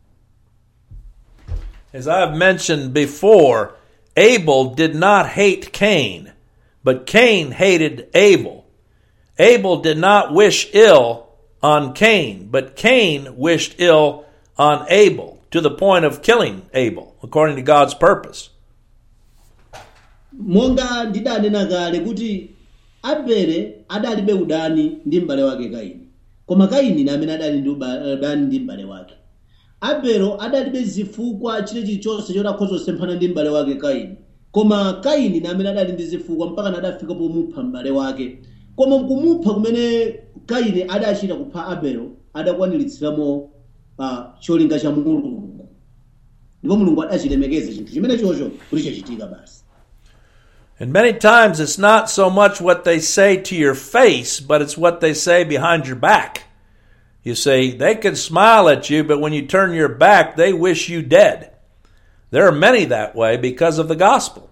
As I have mentioned before, Abel did not hate Cain, but Cain hated Abel. Abel did not wish ill on Cain, but Cain wished ill on Abel to the point of killing Abel, according to God's purpose. monga ndidanena kale kuti abele adalibe udani ndi m'bale wake kaini koma kaini ndi amene adali ndi uba- udani ndi m'bale wake abelo adalibe zifukwa chile chilichonse choti akhoza kusemphana ndi m'bale wake kaini koma kaini ndi amene adali ndi zifukwa mpaka adafika pomupha m'bale wake koma kumupha kumene kaini adachita kupha abelo adakwaniritsiramo uh, cholinga cha mulungu ndipo mulungu adachilemekeza chinthu chimene chocho kuti chachitika basi And many times it's not so much what they say to your face, but it's what they say behind your back. You see, they can smile at you, but when you turn your back, they wish you dead. There are many that way because of the gospel.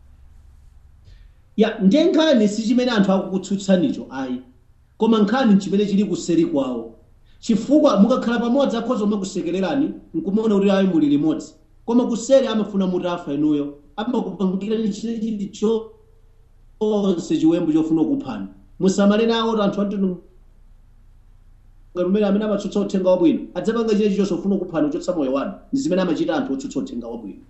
ya ndiye nkhani si chimene anthu akukutsutsanicho ayi koma nkhani nchimene chili kuseri kwawo chifukwa mukakhala pamodzi akhoza kumakusekererani nkumaona kuti ayi muli limodzi koma kuseri amafuna mutafa inuyo amakupangirani chile chilichonse chiwembu chofuna kuphani musamale nawo kuti anthu anthu lumene amene amatsutsa uthenga wabwino adzapanga chile chilichonse ofuna kuphani kuchotsa moyo wanu ndi zimene amachita anthu otsutsa uthenga wabwino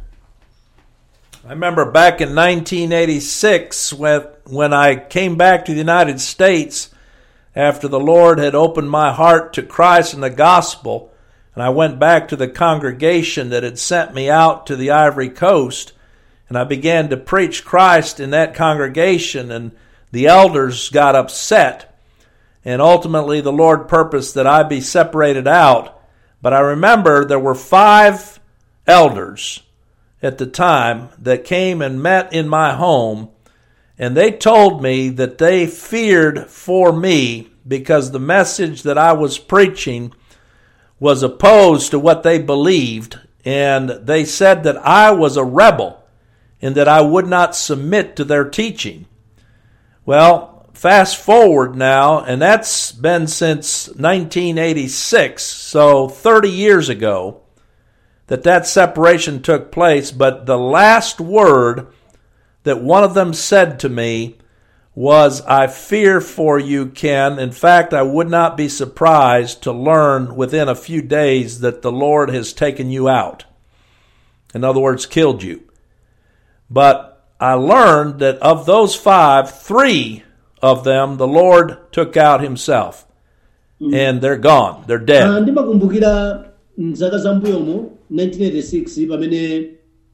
I remember back in 1986 when, when I came back to the United States after the Lord had opened my heart to Christ and the gospel, and I went back to the congregation that had sent me out to the Ivory Coast, and I began to preach Christ in that congregation, and the elders got upset, and ultimately the Lord purposed that I be separated out. But I remember there were five elders at the time that came and met in my home, and they told me that they feared for me because the message that I was preaching was opposed to what they believed, and they said that I was a rebel and that I would not submit to their teaching. Well, fast forward now, and that's been since 1986, so 30 years ago that that separation took place, but the last word that one of them said to me was, I fear for you, Ken. In fact, I would not be surprised to learn within a few days that the Lord has taken you out. In other words, killed you. But I learned that of those five, three of them the Lord took out himself. And they're gone. They're Ah, dead. ndimakumbukira mzaka za mbuyomo 1986 pamene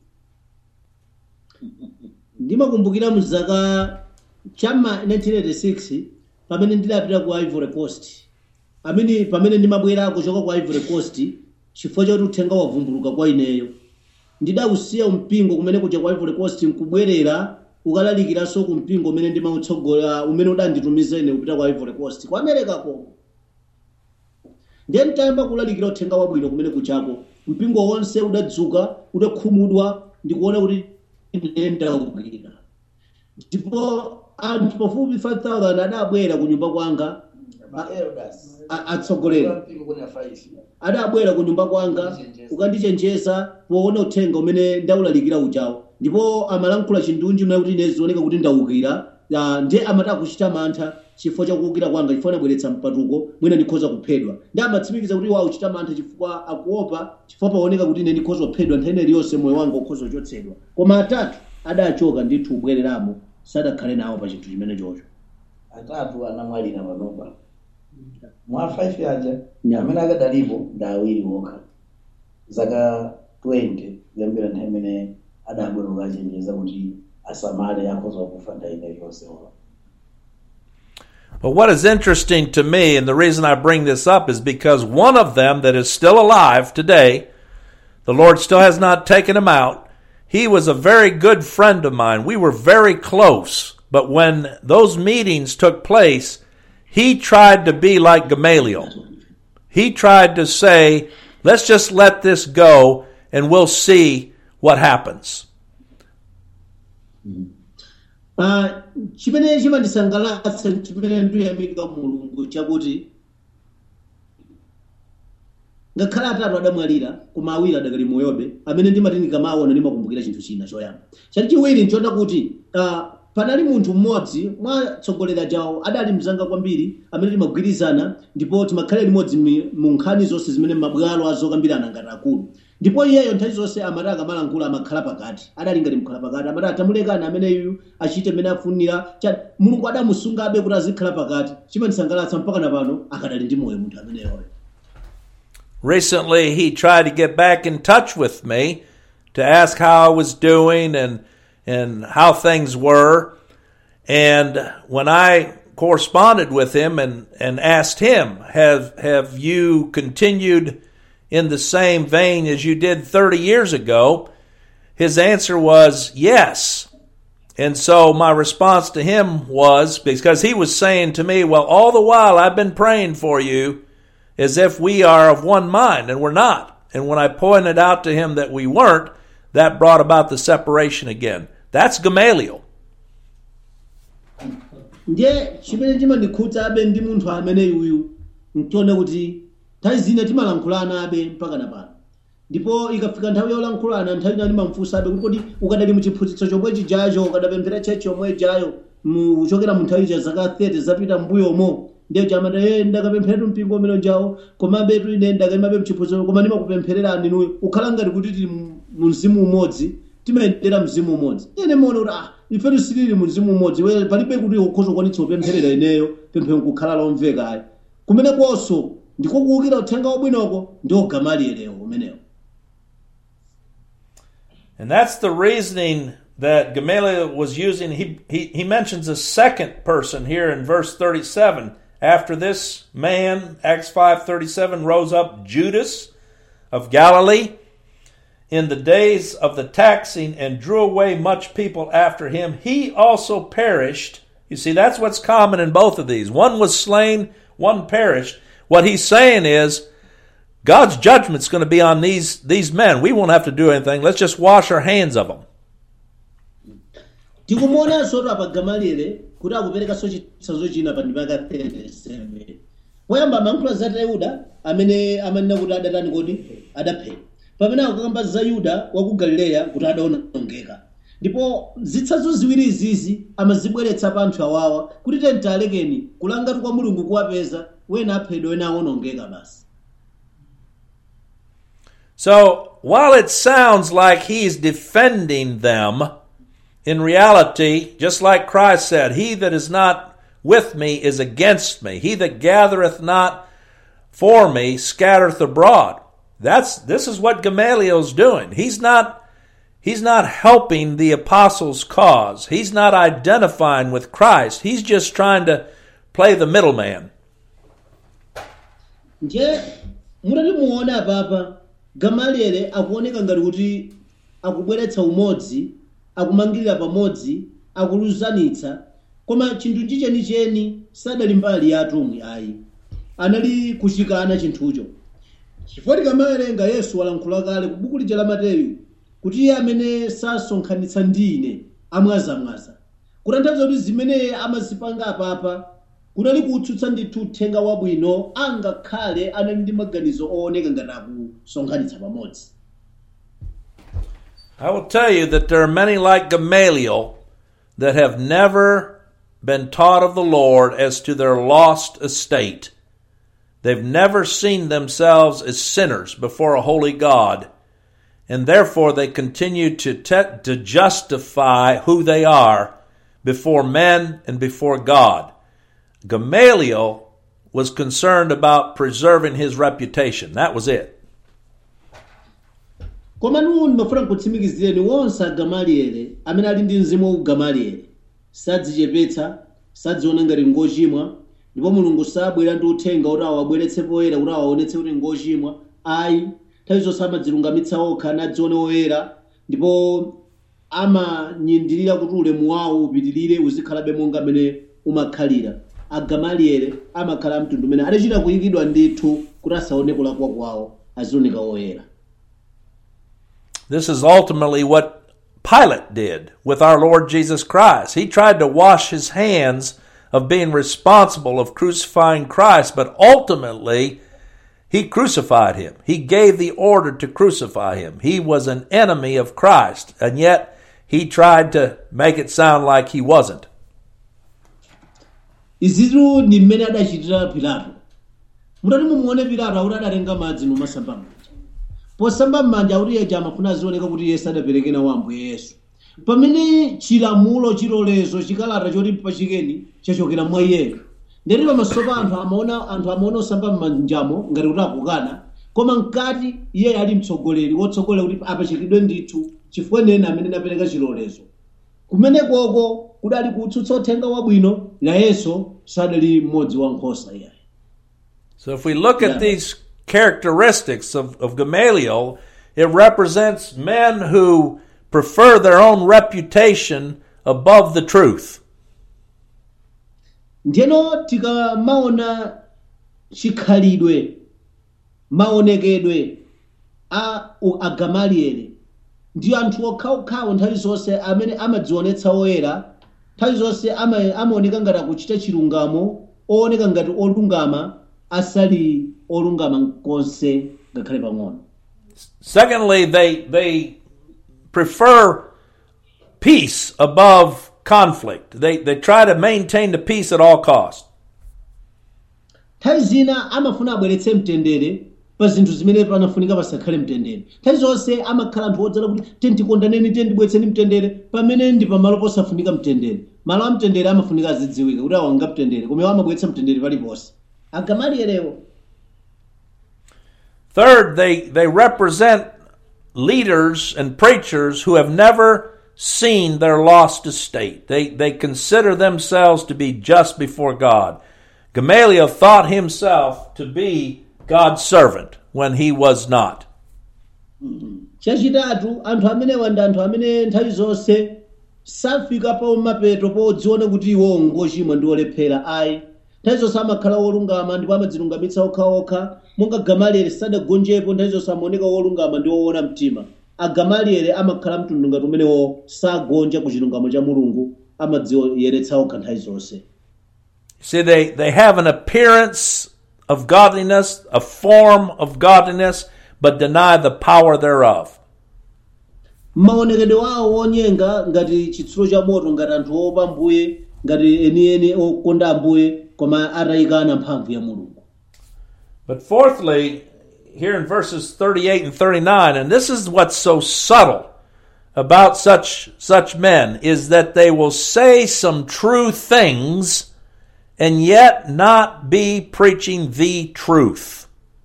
ndimakumbukira mzaka chama 1986 pamene ndidapita ku ivory coast amene pamene ndimabwera kuchoka ku ivory coast chifukwa chakuti uthenga wavumbuluka kwa ineyo ndidausiya mpingo kumene kuja ku ivory coast nkubwerera ukalalikiranso ku mpingo umene ndimautsogola umene udanditumiza ine kupita ku ivory coast ku america koko ndiye ntayamba kulalikira uthenga wabwino kumene kuchako mpingo wonse udadzuka udakhumudwa ndikuona kuti ndaukira ndipo anthu pafupi 5000 adabwera ku nyumba kwanga a- atsogolera adabwera ku nyumba kwanga ukandichenjeza poona uthenga umene ndaulalikira ujawo ndipo amalankhula chindunji mna kuti ine zioneka kuti ndaukira ah, ndiye amati akuchita mantha chifukwa chakuwukira kwanga chifukwa anabweretsa mpatuko mwina ndikhoza kuphedwa ndi amatsimikiza kuti iwo akuchita mantha chifukwa akuopa chifukwa paoneka kuti ine ndikhoza kuphedwa nthawi iliyonse moyo wanga ukhoza kuchotsedwa koma atatu adachoka ndithu kubwereramo sadakhale nawo pa chinthu chimene chocho atatu anamwalira panopa mwa 5 aja Yeah. amene akadalipo ndi awiri okha zaka 20 kuyambira nthawi imene adabwera kukachenjeza kuti asamale akhoza kufa nthawi iliyonse ola But what is interesting to me, and the reason I bring this up, is because one of them that is still alive today, the Lord still has not taken him out. He was a very good friend of mine. We were very close. But when those meetings took place, he tried to be like Gamaliel. He tried to say, let's just let this go and we'll see what happens. Ah, chimene chimandisangalatsa chimene ndiyamika mulungu chakuti ngakhale atatu adamwalira koma awiri adakali moyobe amene ndimati ndikamaona ndimakumbukira chinthu china choyamba chachiwiri nchoona kuti ah, panali munthu mmodzi mwatsogolera jawo adali mzanga kwambiri amene timagwirizana ndipo timakhala limodzi mi- mu nkhani zonse zimene mabwalo azokambirana ngati akulu ndipo iyeyo nthawi zonse amati akamalankhula amakhala pakati adali ngati mkhala pakati amati atamulekani ameneyu achite mmene afunira Cha- mulungu adamusungabe kuti azikhala pakati chimandisangalatsa mpaka na pano akadali ndi moyo munthu ameneyoyo recently he tried to get back in touch with me to ask how I was doing and and how things were. And when I corresponded with him and, and asked him, have have you continued in the same vein as you did 30 years ago? His answer was yes. And so my response to him was because he was saying to me, Well, all the while I've been praying for you as if we are of one mind, and we're not. And when I pointed out to him that we weren't, that brought about the separation again. That's Gamaliel. ndiye chimene chimandikhudza abe ndi munthu ameneyu uyu ntione kuti nthawi zina timalankhulana abe mpaka na pano ndipo ikafika nthawi yolankhulana nthawi ina ndimamfunsa abe kuti kodi ukadali muchiphunzitso chomwe chijacho ukadapemphera chechi yomwe ijayo muchokera mu nthawi cha zaka 30 zapita mbuyomo ndiye chamata e ndakapempheratu mpingo umene ujawo komabe tu ine ndakaimabe mchiphunzitso koma ndimakupemphererani inuyo ukhala ngati kuti tili mu- mu mzimu umodzi timayendera mzimu umodzi ine maona kuti ah ifetu silili mu mzimu umodzi we palibe kuti ukhoza kukwanitsa kupempherera ineyo pemphero nkukhala lomveka ayi kumene kwonso ndiko kuwukira uthenga wabwinoko ndi ogamalielewo umenewo And that's the reasoning that Gamaliel was using. He, he, he mentions a second person here in verse 37. After this man, Acts 5.37, rose up Judas of Galilee in the days of the taxing and drew away much people after him. He also perished. You see, that's what's common in both of these. One was slain, one perished. What he's saying is, God's judgment's going to be on these these men. We won't have to do anything. Let's just wash our hands of them. tikumuonanso apa gamaliele kuti akuperekanso chitsanzo china pa ndimaka 37 poyamba amayankhula za yuda amene amanena kuti adatani kodi adaphedwa pamene akukamba za yuda wa ku galileya kuti adaonongeka ndipo zitsanzo ziwiri izizi amazibweretsa pa anthu awawa kuti tenti alekeni kulangatu kwa mulungu kuwapeza wena aphedwa wena aonongeka basi So while it sounds like he's defending them, in reality, just like Christ said, He that is not with me is against me. He that gathereth not for me scattereth abroad. That's this is what Gamaliel's doing. He's not he's not helping the apostles' cause. He's not identifying with Christ. He's just trying to play the middleman. nje mutati muone apapa gamaliele akuoneka ngati kuti akubweretsa umodzi akumangirira pamodzi akuluzanitsa koma chinthu chichenicheni sadali mbali ya atumwi ayi anali kuchikana chinthucho chifukwa tikamawerenga yesu walankhula kale ku buku lija la mateyu kuti iye amene sasonkhanitsa ndi ine amwazamwaza kutanthauza kuti zimene amazipanga apapa kunali kutsutsa ndithu uthenga wabwino angakhale anali ndi maganizo ooneka ngati akusonkhanitsa pamodzi I will tell you that there are many like Gamaliel that have never been taught of the Lord as to their lost estate. They've never seen themselves as sinners before a holy God, and therefore they continue to, te- to justify who they are before men and before God. Gamaliel was concerned about preserving his reputation. That was it. koma nuwu ndimafuna kutsimikizireni wonse agamaliere amene ali ndi mzimu wa ugamaliere sadzichepetsa sadziona ngati ngochimwa ndipo mulungu sabwera ndi uthenga kuti awabweretse poyera kuti awaonetse kuti ngochimwa ayi nthawi zonse amadzilungamitsa okha nadzione oyera ndipo amanyindirira kuti ulemu wawo upitirire uzikhalabe monga mmene umakhalira agamaliere amakhala amtundu umene adachita kuyikidwa ndithu kuti asaone kulakwa kwawo azioneka oyera This is ultimately what Pilate did with our Lord Jesus Christ. He tried to wash his hands of being responsible of crucifying Christ, but ultimately he crucified him. He gave the order to crucify him. He was an enemy of Christ, and yet he tried to make it sound like he wasn't. izitu ndi mmene adachitira pilato mutati mumuone pilato akuti adatenga madzi numasamba m'manja posamba m'manja akuti yeja amafuna azioneka kuti yesu adapereke nawo ambuye yesu pamene chilamulo chilolezo chikalata choti mpachikeni chachokera mwa iyeyo ndeti pamaso pa anthu amaona anthu amaona osamba m'manjamo ngati kuti akukana koma mkati iye ali mtsogoleri wotsogolera kuti apachikidwe ndithu chifukwa nene amene anapereka chilolezo kumenekoko kudali kutsutsa uthenga wabwino nayenso sadali mmodzi wa nkhosa iyayi So if we look at Yeah. these characteristics of, of Gamaliel, it represents men who prefer their own reputation above the truth. ndiyeno tikamaona chikhalidwe maonekedwe a u- agamalieli ndiyo anthu okhaokhawo nthawi zonse amene amadzionetsa oyera nthawi zonse ama- amaoneka ngati akuchita chilungamo ooneka ngati olungama asali olungama konse ngakhale pang'ono Secondly, they they prefer peace above conflict. They they try to maintain the peace at all costs. nthawi zina amafuna abweretse mtendere pa zinthu zimene panafunika pasakhale mtendere nthawi zonse amakhala anthu odzala kuti tentikondaneni tendibweretseni mtendere pamene ndi pamalo posafunika mtendere malo a mtendere amafunika azidziwika kuti awanga mtendere koma iwo amabweretsa mtendere paliponse agamalielewo Third, they they represent leaders and preachers who have never seen their lost estate. They they consider themselves to be just before God. Gamaliel thought himself to be God's servant when he was not. chachitatu anthu amenewa ndi anthu amene nthawi zonse safika pa mapeto podziona kuti iwo ngochimwa ndi olephera ayi nthawi zonse amakhala wolungama ndipo amadzilungamitsa okhaokha monga gamalieli sadagonjepo nthawi zonse amaoneka wolungama ndi woona mtima agamalieli amakhala mtundu ngati umenewo sagonja ku chilungamo cha mulungu amadziyeretsa okha nthawi zonse See, they, they have an appearance of godliness, a form of godliness, but deny the power thereof. maonekedwe wawo wonyenga ngati chitsulo cha moto ngati anthu oopa mbuye ngati enieni okonda ambuye koma atayikana mphamvu ya mulungu But fourthly, here in verses 38 and 39, and this is what's so subtle about such, such men, is that they will say some true things and yet not be preaching the truth.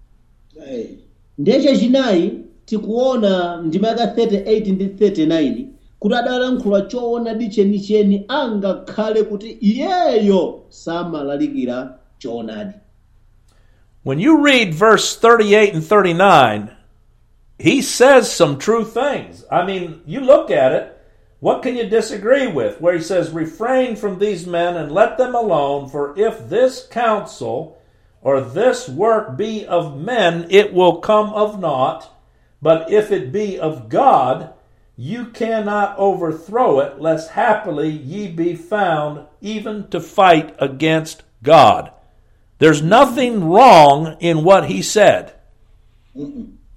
ndiye chachinayi tikuona ndima yaka 38 ndi 39 kuti adalankhula choonadi chenicheni angakhale kuti iyeyo samalalikira choonadi When you read verse 38 and 39, he says some true things. I mean, you look at it, what can you disagree with? Where he says, Refrain from these men and let them alone, for if this counsel or this work be of men, it will come of naught. But if it be of God, you cannot overthrow it, lest happily ye be found even to fight against God. There's nothing wrong in what he said.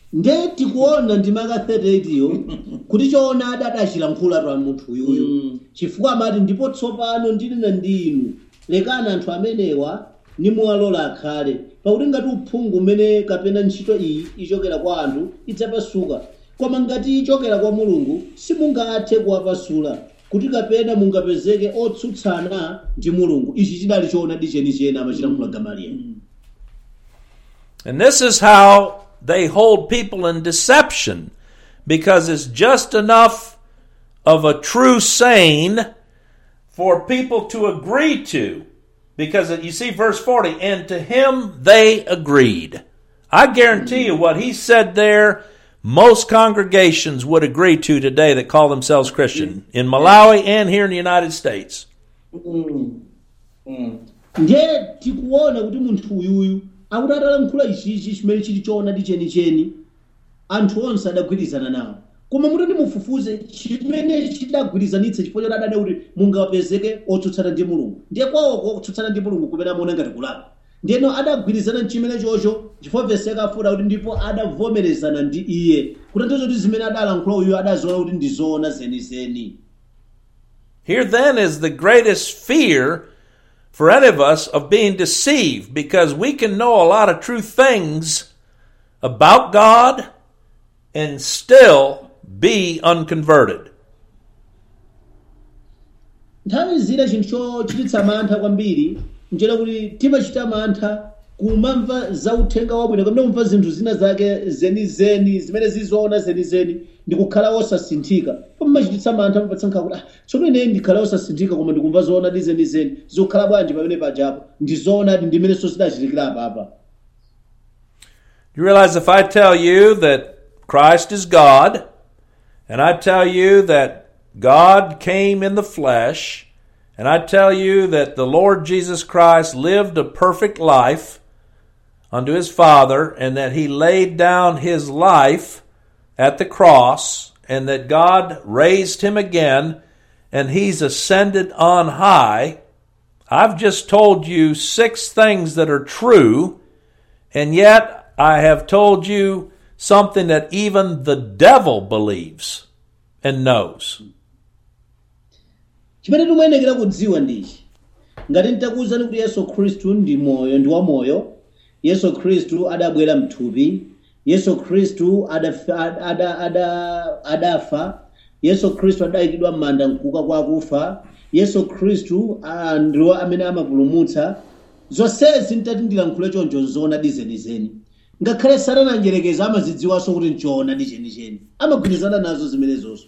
nde tikuona ndimaka 38 yo kuti choonadi adachilankhula pa munthu uyuyo Mm. chifukwa amati ndipo tsopano ndinena ndi inu lekani anthu amenewa nimuwalola akhale pakuti ngati uphungu umene kapena ntchito iyi ichokera kwa anthu idzapasuka koma ngati ichokera kwa mulungu simungathe kuwapasula kuti kapena mungapezeke otsutsana ndi mulungu ichi chidali choonadi chenicheni amachilankhula gamalieli And this is how they hold people in deception because it's just enough of a true saying for people to agree to. Because you see, verse 40, and to him they agreed. I guarantee you what he said there, most congregations would agree to today that call themselves Christian in Malawi and here in the United States. Mm. Mm. ndiye tikuona kuti munthu uyuyu akuti atalankhula ichichi chimene chili choonadi chenicheni anthu onse adagwirizana nawo koma mutati mufufuze chimene chidagwirizanitsa chifukwa choti adada kuti mungapezeke otsutsana ndi mulungu ndiye kwawoko kutsutsana ndi mulungu kumene amaona ngati kulapa ndiyeno adagwirizana chimene chocho chifukwa vesi yakafuta kuti ndipo adavomerezana ndi iye kutanthauza kuti zimene adalankhula uyu adaziona kuti ndi zoona zenizeni Here then is the greatest fear for any of us of being deceived because we can know a lot of true things about God and still be unconverted. nthawi zina chinthu chochititsa mantha kwambiri nchera kuti timachita mantha kumamva za uthenga wabwino kapena kumva zinthu zina zake zenizeni zimene zizoona zenizeni ndi kukhala osasinthika pamachititsa mantha mapatsa nkhawa kuti "Ah, tsono ine ndikhala osasinthika koma ndikumva zoonadi zenizeni zikukhala bwanji pamene pajapo ndi zoonadi ndimenenso zidachitikira apapa You realize if I tell you that Christ is God, and I tell you that God came in the flesh, and I tell you that the Lord Jesus Christ lived a perfect life unto his Father, and that he laid down his life at the cross, and that God raised him again, and he's ascended on high. I've just told you six things that are true, and yet I have told you something that even the devil believes and knows. chimene timayenekera kudziwa ndichi ngati nditakuwuzani kuti yesu khristu ndi moyo ndi wamoyo yesu khristu adabwera mthupi yesu khristu adafa, ada, ada, adafa yesu khristu adayikidwa m'manda mkuka kwa akufa yesu khristu ah, ndiwo amene amapulumutsa zonsezi ntati ndilankhule choncho zoonadi zenizeni ngakhale satananjerekeza amazidziwanso kuti nchoonadi chenicheni amagwirizana nazo zimenezonso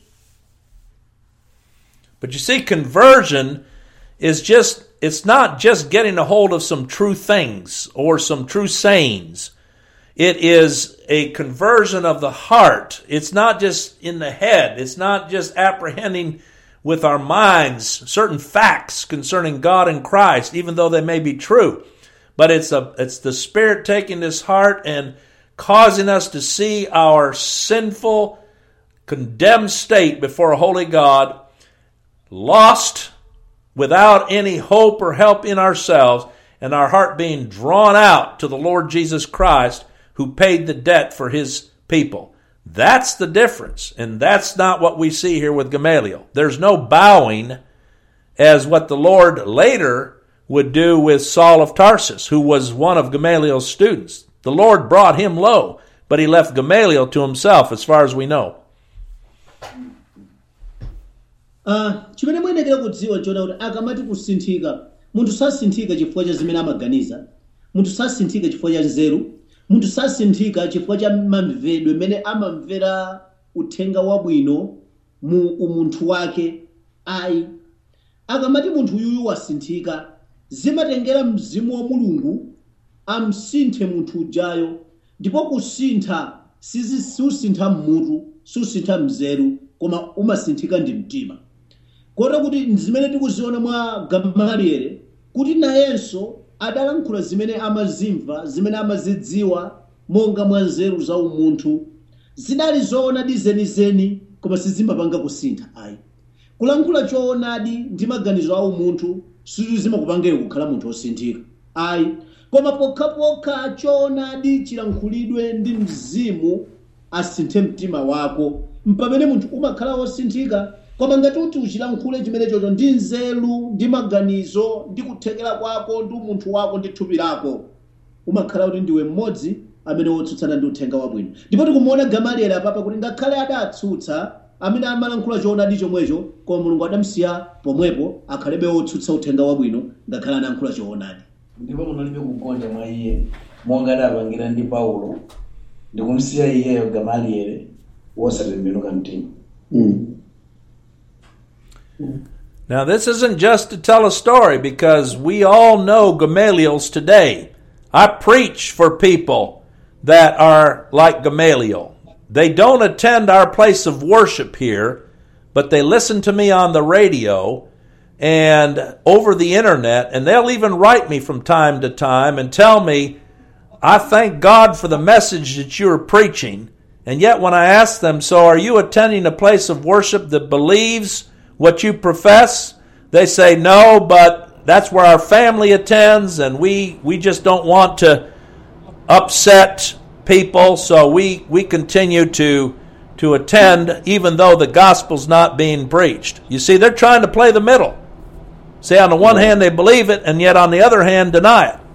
But you see, conversion is just, it's not just getting a hold of some true things or some true sayings. It is a conversion of the heart. It's not just in the head. It's not just apprehending with our minds certain facts concerning God and Christ, even though they may be true. But it's a, it's the Spirit taking this heart and causing us to see our sinful, condemned state before a holy God lost without any hope or help in ourselves, and our heart being drawn out to the Lord Jesus Christ who paid the debt for his people. That's the difference, and that's not what we see here with Gamaliel. There's no bowing as what the Lord later would do with Saul of Tarsus, who was one of Gamaliel's students. The Lord brought him low, but he left Gamaliel to himself, as far as we know. Ah, chimene muyenekera kudziwa chona kuti akamati kusinthika munthu sasinthika chifukwa cha zimene amaganiza munthu sasinthika chifukwa cha nzeru munthu sasinthika chifukwa cha mamvedwe mene amamvera uthenga wabwino mu umunthu wake ayi akamati munthu uyuyu wasinthika zimatengera mzimu wa mulungu amsinthe munthu ujayo ndipo kusintha sizi- siusintha mmutu siusintha mzeru koma umasinthika ndi mtima kotero kuti zimene tikuziona mwa gamaliere kuti nayenso adalankhula zimene amazimva zimene amazidziwa monga mwa nzeru za umunthu zidali zoonadi zenizeni koma sizimapanga kusintha ayi kulankhula choonadi ndi maganizo a umunthu sizimakupangire kukhala munthu wosinthika ayi koma pokhapokha choonadi chilankhulidwe ndi mzimu asinthe mtima wako mpamene munthu umakhala wosinthika koma ngati uti uchilankhule chimenechocho ndi nzeru ndi maganizo ndi kuthekera kwako ndi umunthu wako ndi thupi lako umakhala kuti ndiwe mmodzi amene wotsutsana ndi uthenga wabwino ndipo tikumuona gamalieli apapa kuti ngakhale adatsutsa amene amalankhula choonadi chomwecho koma mulungu adamsiya pomwepo akhalebe wotsutsa uthenga wabwino ngakhale anayankhula choonadi ndipo munalibe kugonja mwa iye monga adapangira ndi paulo ndikumsiya iyeyo gamalieli wosatembenuka mtima Now, this isn't just to tell a story because we all know Gamaliels today. I preach for people that are like Gamaliel. They don't attend our place of worship here, but they listen to me on the radio and over the internet, and they'll even write me from time to time and tell me, I thank God for the message that you are preaching. And yet, when I ask them, So are you attending a place of worship that believes what you profess? They say, No, but that's where our family attends, and we, we just don't want to upset people, so we, we continue to, to attend even though the gospel's not being preached. You see, they're trying to play the middle. See, on the one hand, they believe it, and yet on the other hand, deny it.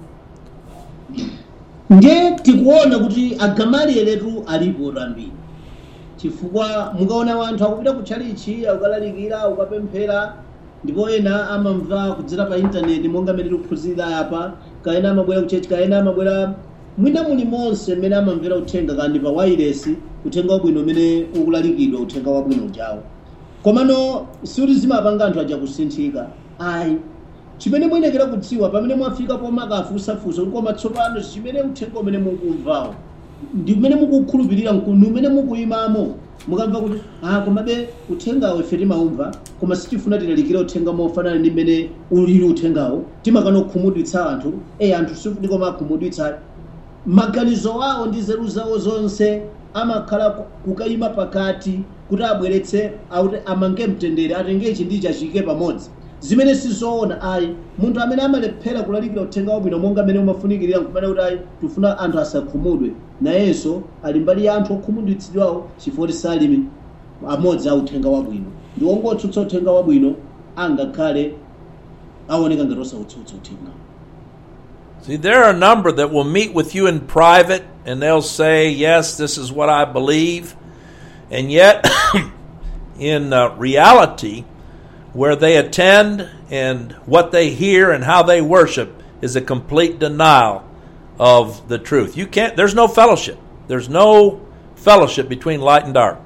ndiye tikuona kuti agamalieletu alipo ambiri chifukwa mukaona wanthu akupita kutchalichi akukalalikira ukapemphera ndipo ena amamva kudzera pa intaneti monga mmene tikuphunzira apa kaena amabwera kuchechi kaena amabwera mwina muli monse mmene amamvera uthenga kandi pa wailesi uthenga wabwino umene ukulalikidwa uthenga wabwino ujawo komano siuti zimapanga anthu aja kusinthika ayi chimene muyenekera kudziwa pamene mwafika pomakafusafusa kuti koma tsopano chimene uthenga umene mukumvawo ndi umene mukukhulupirira ndi umene mukuyimamo mukamva kuti ah komabe uthengawo ife timaumva koma sitifuna tilalikire uthenga mofanana ndi mmene ulili uthengawo timakana kukhumudwitsa anthu e anthu sikuti koma akhumudwitsa maganizo awo ndi nzeru zawo zonse amakhala ku- kukayima pakati kuti abweretse auti amange mtendere atenge ichi ndi ichi achike pamodzi zimene sizoona ayi munthu amene amalephera kulalikira uthenga wabwino monga mmene umafunikirira nkumene kuti ayi tifuna anthu asakhumudwe nayenso ali mbali ya anthu okhumudwitsidwawo chifukwa salimi amodzi a uthenga wabwino ndi ongotsutsa uthenga wabwino angakhale aoneka ngati osautsutsa uthenga See, there are a number that will meet with you in private and they'll say, Yes, this is what I believe. And yet, in uh, reality, where they attend and what they hear and how they worship is a complete denial of the truth. You can't, there's no fellowship. There's no fellowship between light and dark.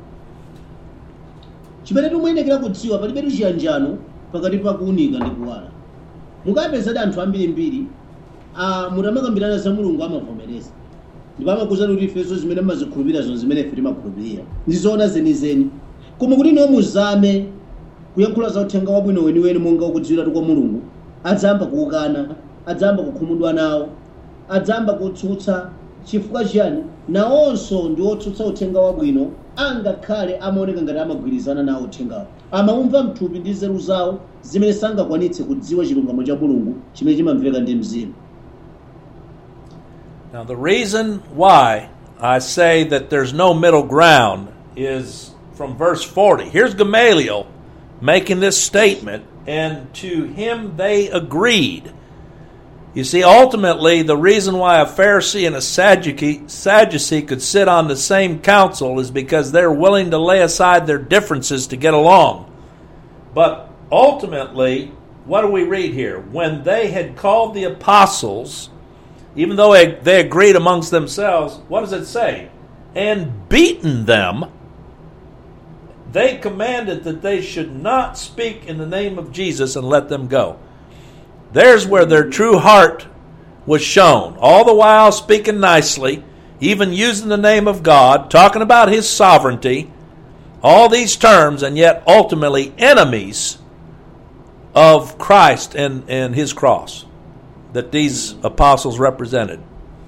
chimene timuyenekera kudziwa palibe chiyanjano pakati pa kuwunika ndi kuwala mukapezadi anthu ambirimbiri ah, mutamakambirana za mulungu amavomereza ndipo amakuwuzani kuti ifenso zimene mmazikhulupirira zon zimene ife timakhulupirira ndizoona zenizeni koma kuti ino muzame kuyankhula za uthenga wabwino weniweni monga ukudziwiratu kwa mulungu adzamba kuukana adzamba kukhumudwa nawo adzamba kutsutsa chifukwa chiyani nawonso ndi otsutsa uthenga wabwino angakhale amaoneka ngati amagwirizana nawo uthengawo amaumva mthupi ndi nzeru zawo zimene sangakwanitse kudziwa chilungamo cha mulungu chimene chimamveka ndi mzimu Now, the reason why I say that there's no middle ground is from verse 40. Here's Gamaliel making this statement, and to him they agreed. You see, ultimately, the reason why a Pharisee and a Sadducee, Sadducee could sit on the same council is because they're willing to lay aside their differences to get along. But ultimately, what do we read here? When they had called the apostles, even though they- they agreed amongst themselves, what does it say? And beaten them, they commanded that they should not speak in the name of Jesus and let them go. There's where their true heart was shown. All the while speaking nicely, even using the name of God, talking about His sovereignty, all these terms, and yet ultimately enemies of Christ and, and His cross that these apostles represented.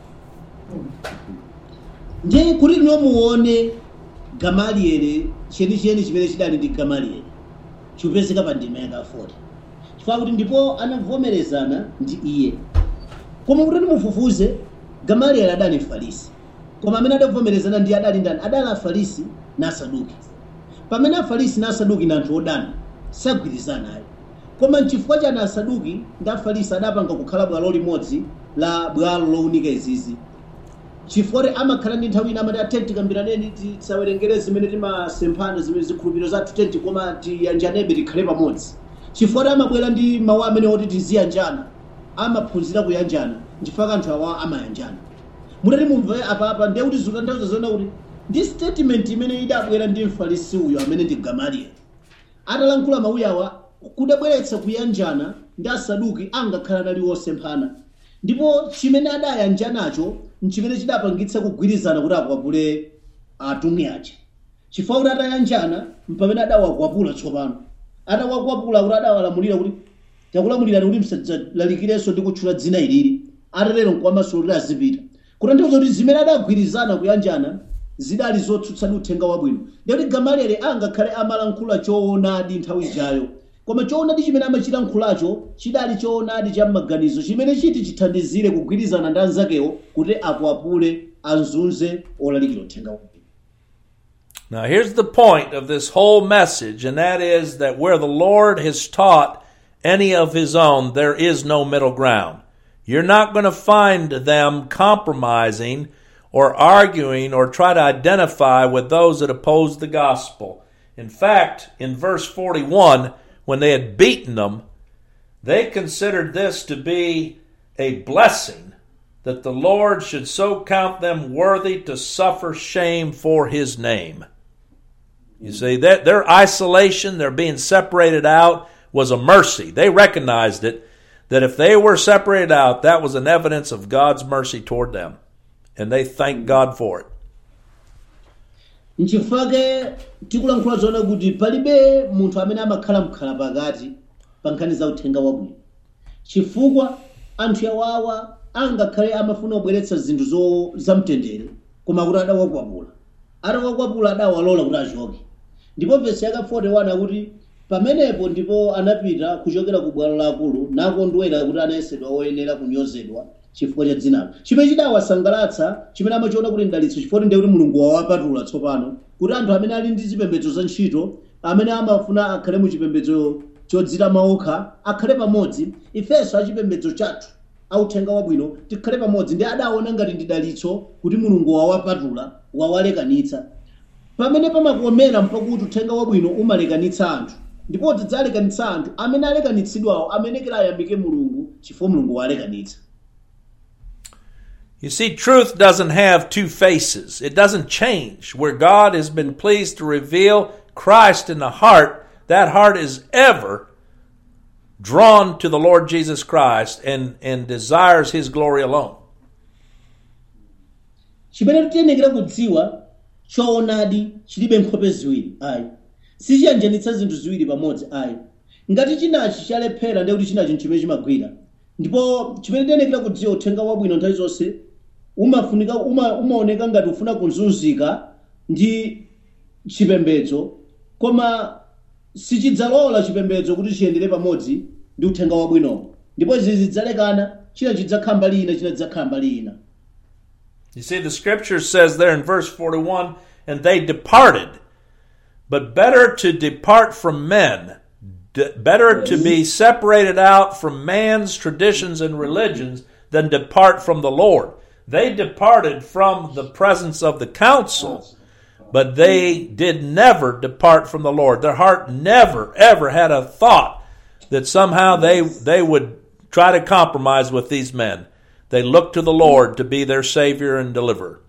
ndiye kuti tinomuone gamalieli chenicheni chimene chidali ndi gamalieli chikupezeka pa ndima yaka 40 chifukwa kuti ndipo anavomerezana ndi iye koma kuti timufufuze gamalieli adali mfarisi koma amene adavomerezana ndi adali ndani adali afarisi na asaduki pamene afarisi na asaduki ndi anthu odana sagwirizana ayi koma nchifukwa chani asaduki ndi afarisi adapanga kukhala bwalo limodzi la bwalo lowunika izizi chifukwa kuti amakhala ndi nthawi ina amati atenti kambiraneni tisawerengere zimene timasemphana zimene zikhulupiriro zathu tenti koma tiyanjanebe tikhale pamodzi chifukwa kuti amabwera ndi mawu amene oti tiziyanjana amaphunzira kuyanjana nchifukwa anthu awa amayanjana mutati mumve apapa ndiye kuti zikutanthauza zona kuti ndi statement imene idabwera ndi mfarisi uyo amene ndi gamalieli atalankhula mawuyi awa kudabweretsa kuyanjana ndi asaduki angakhala nali wosemphana ndipo chimene adayanjanacho nchimene chidapangitsa kugwirizana kuti akwapule atumwi aja chifukwa kuti atayanjana mpamene adawakwapula tsopano atawakwapula kuti adawalamulira kuti takulamulirani kuti msadzalalikirenso ndi kutchula dzina ilili atatero nkwamaso kuti azipita kutanthauza kuti zimene adagwirizana kuyanjana zidali zotsutsana uthenga wabwino ndikuti gamalieli angakhale amalankhula choonadi nthawi ijayo koma choonadi chimene amachilankhulacho chidali choonadi cha m'maganizo chimene chiti chithandizire kugwirizana ndi anzakewo kuti akwapule azunze olalikira uthenga wabwino Now, here's the point of this whole message, and that is that where the Lord has taught any of his own, there is no middle ground. You're not going to find them compromising or arguing or try to identify with those that oppose the gospel. In fact, in verse 41, when they had beaten them, they considered this to be a blessing that the Lord should so count them worthy to suffer shame for his name. You see, that their isolation, their being separated out, was a mercy. They recognized it, that if they were separated out, that was an evidence of God's mercy toward them. And they thanked God for it. nchifukwa tikulankhula zoona kuti palibe munthu amene amakhala mkhala pakati pa nkhani za uthenga wabwino chifukwa anthu awawa angakhale amafuna kubweretsa zinthu zo zamtendere koma kuti adawakwapula atawakwapula adawalola kuti achoke ndipo vesi yaka 41 akuti pamenepo ndipo anapita kuchokera ku bwalo laakulu nakondwera kuti anayesedwa oyenera kunyozedwa chifukwa cha dzinalo chimene chidawasangalatsa chimene amachiona kuti ndalitso chifukwa ndi kuti mulungu wawapatula tsopano kuti anthu amene ali ndi zipembedzo za ntchito amene amafuna akhale mu chipembedzo chodzitama okha akhale pamodzi ifenso achipembedzo chathu authenga wabwino tikhale pamodzi ndi adaona ngati ndi dalitso kuti mulungu wawapatula wawalekanitsa pamene pamakomera mpakuti uthenga wabwino umalekanitsa anthu ndipo tidzalekanitsa anthu amene alekanitsidwawo amenekera ayambike mulungu chifukwa mulungu walekanitsa You see, truth doesn't have two faces. It doesn't change. Where God has been pleased to reveal Christ in the heart, that heart is ever drawn to the Lord Jesus Christ and, and desires His glory alone. chimene tiyenekera kudziwa choonadi chilibe nkhope ziwiri ayi sichiyanjanitsa zinthu ziwiri pamodzi ayi ngati chinachi chalephera ndiye kuti chinachi nchimene chimagwira ndipo chimene tiyenekera kudziwa uthenga wabwino nthawi zonse umafunika uma, umaoneka ngati ufuna kuzunzika ndi chipembedzo koma sichidzalola chipembedzo kuti chiyendere pamodzi ndi uthenga wabwinowo ndipo izi zidzalekana china chidzakhala mbali ina china chidzakhala mbali ina You see, the scripture says there in verse 41 and they departed. But better to depart from men, d- better to be separated out from man's traditions and religions than depart from the Lord. They departed from the presence of the council, but they did never depart from the Lord. Their heart never, ever had a thought that somehow they, they would try to compromise with these men. They looked to the Lord to be their Savior and deliverer.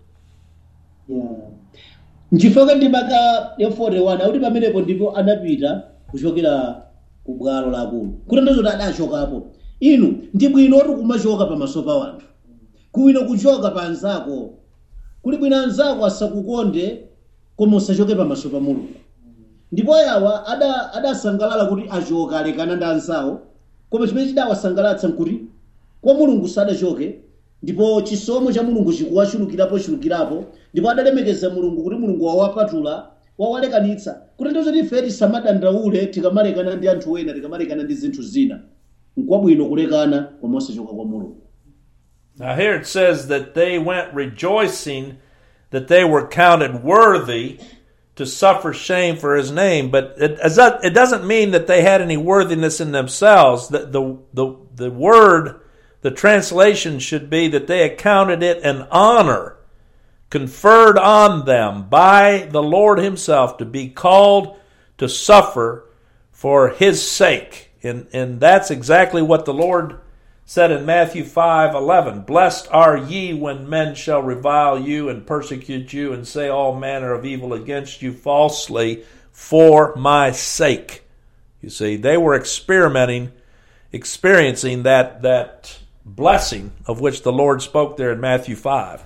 nchifukwa ndi maka ya 41 akuti pamenepo ndipo anapita kuchokera ku bwalo lakulu kutanthauza kuti adachokapo inu ndi bwino kuti kumachoka pamaso pa wanthu kuwino kuchoka pa anzako kuli bwino anzako asakukonde koma usachoke pamaso pa mulungu ndipo yawa ada- adasangalala kuti achoka alekana ndi anzawo koma chimene chidawasangalatsa nkuti kwa mulungu sadachoke ndipo chisomo cha mulungu chikuwachulukirapo chulukirapo ndipo adalemekeza mulungu kuti mulungu wawapatula wawalekanitsa kutanthauza kuti ife tisamadandaule tikamalekana ndi anthu ena tikamalekana ndi zinthu zina nkwabwino kulekana koma osachoka kwa mulungu Now, here it says that they went rejoicing that they were counted worthy to suffer shame for his name. But it, as that- it doesn't mean that they had any worthiness in themselves. The, the, the, the word, the translation should be that they accounted it an honor conferred on them by the Lord Himself to be called to suffer for His sake. And, and that's exactly what the Lord said in Matthew five eleven. Blessed are ye when men shall revile you and persecute you and say all manner of evil against you falsely for my sake. You see, they were experimenting, experiencing that, that blessing of which the Lord spoke there in Matthew 5.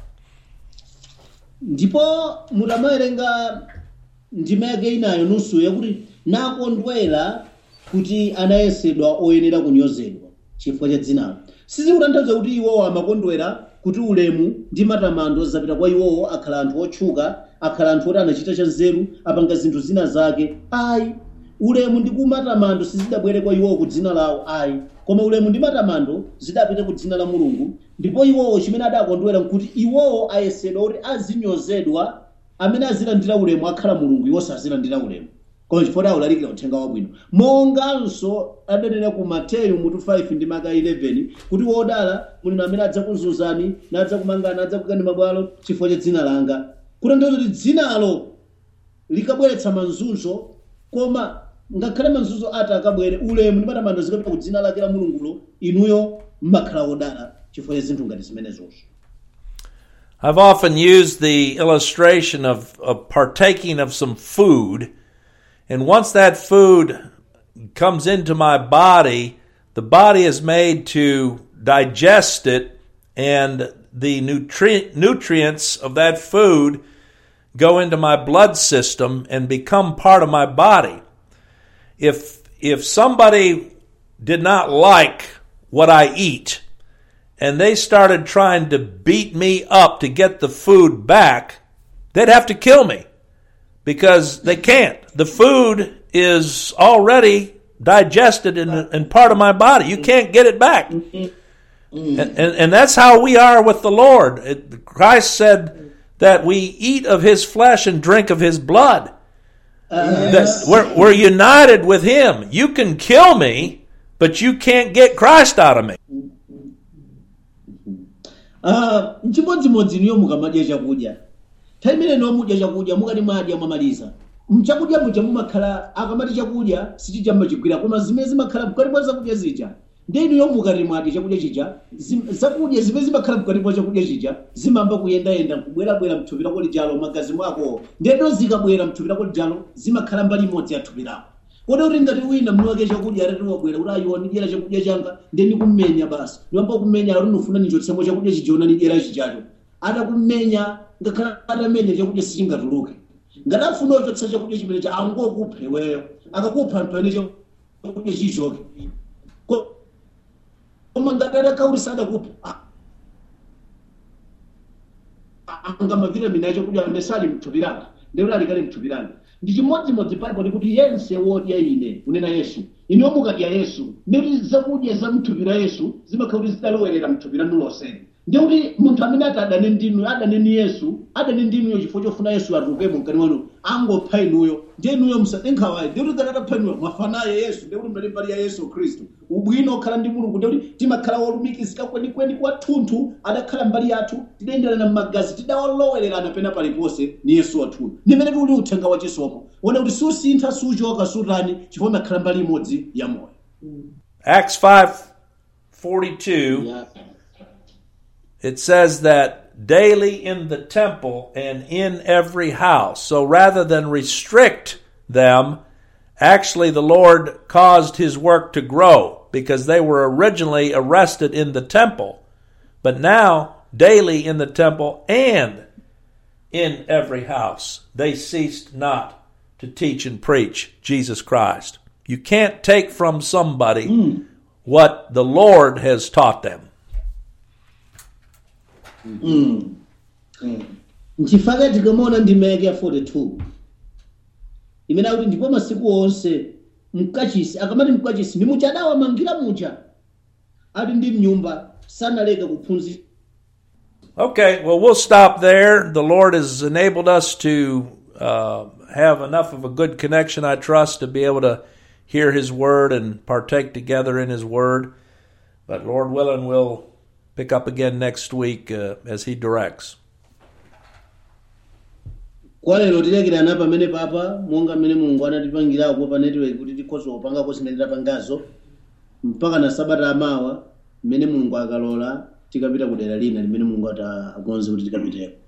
ndipo mutamawerenga ndima yake inayo nusu yakuti nakondwera kuti anayesedwa oyenera kunyozedwa chifukwa cha dzinalo sizikutanthauza kuti iwowo amakondwera kuti ulemu ndi matamando zapita kwa iwowo akhala anthu otchuka akhala anthu oti anachita cha nzeru apanga zinthu zina zake ayi ulemu ndi kumatamando sizidabwere kwa iwowo ku dzina lawo ayi koma ulemu ndi matamando zidapita ku dzina la mulungu ndipo iwowo chimene adakondwera nkuti iwowo ayesedwa kuti azinyozedwa amene azilandira ulemu akhala mulungu iwo sazilandira ulemu koma chifukwa awulalikira uthenga wabwino monganso adanena ku mateyu mutu 5 ndi maka 11 kuti wodala mulino amene adzakuzunzani nadzakumangani adzakukani mabwalo chifukwa cha dzina langa kutanthauza kuti dzinalo likabweretsa mazunzo koma ngakhale mazunzo ati akabwere ulemu ndi matamando zikapita ku dzina lake la mulungulo inuyo mmakhala wodala chifukwa cha zinthu ngati zimenezozo I've often used the illustration of, of partaking of some food, and once that food comes into my body, the body is made to digest it, and the nutri- nutrients of that food go into my blood system and become part of my body. If if somebody did not like what I eat, and they started trying to beat me up to get the food back, they'd have to kill me because they can't. The food is already digested and, and part of my body. You can't get it back. And, and, and that's how we are with the Lord. It, Christ said that we eat of his flesh and drink of his blood. That we're, we're united with him. You can kill me, but you can't get Christ out of me. Ah, mchimodzimodzi niyo mukamadya chakudya nthawi imene niyo mudya chakudya mukati mwadya mwamaliza mchakudya muja mumakhala akamati chakudya sichija mmachigwira koma zimene zimakhala mkati mwa zakudya zija ndi inuyo mukati mwadya chakudya chija zim- zakudya zimene zimakhala mkati mwa chakudya chija zimamba kuyendayenda kubwerabwera mthupi lako lijalo magazi mwako ndendo zikabwera mthupi lako lijalo zimakhala mbali imodzi ya thupi lako kodi kuti ngati wina mniwake chakudya atati wabwera kuti ayiwa ndidyera chakudya changa ndi ndikummenya basi niwamba kumenya kuti ndifuna ndichotsemo chakudya chijiona ndidyera chichacho atakummenya ngakhale atamenya chakudya sichingatuluke ngati afuna ochotsa chakudya chimene cha angokupha iweyo akakupha mpene chakudya chichoke Ko- koma ngati atakaulisa adakupha angamavitamin acho kudya amene sali mthupi langa ndekuti alikali mthupi langa ndi chimodzimodzi palipo ndikuti yense wodya ine kunena yesu iniwo mukadya yesu ndikuti zakudya za mthupi la yesu zimakhala kuti zidalowerera mthupi lanu lonseni ndikuti munthu amene ati adane ndinu adane ni yesu adane ndinuyo chifukwa chofuna yesu atulukemo mkani wanu angopha inuyo ndiye inuyo musadenkhawayi ndikuti ngati atapha inuyo mwafanaye yesu ndikuti mnali mbali ya yesu khristu ubwino okhala ndi mulungu ndikuti timakhala wolumikizika kwenikweni kwathunthu adakhala mbali yathu tidayenderana m'magazi tidawalowererana pena paliponse ni yesu wathuyo ndimene tuli uthenga wachisomo wona kuti susintha suchoka sutani chifukwa makhala mbali imodzi ya moyo Acts 5:42 it says that daily in the temple and in every house. So rather than restrict them, actually the Lord caused his work to grow because they were originally arrested in the temple. But now, daily in the temple and in every house, they ceased not to teach and preach Jesus Christ. You can't take from somebody what the Lord has taught them. nchifukwa tikamaona ndima yake ya 42 imene akuti ndipo masiku onse mkachisi akamati mkachisi ndi muja adawamangira muja ali ndi mnyumba sanaleke kuphunzitsa Okay, well, we'll stop there. The Lord has enabled us to uh, have enough of a good connection, I trust, to be able to hear His Word and partake together in His Word. But Lord willing, we'll pick up again next week uh, as He directs. kwa lero tilekirana pamene papa monga mmene mulungu anatipangirapo pa netiweki kuti tikhoza kupangako zimene tapangazo mpaka na sabata amawa mmene mulungu akalola tikapita ku dera lina limene mulungu ati akonze kuti tikapiteko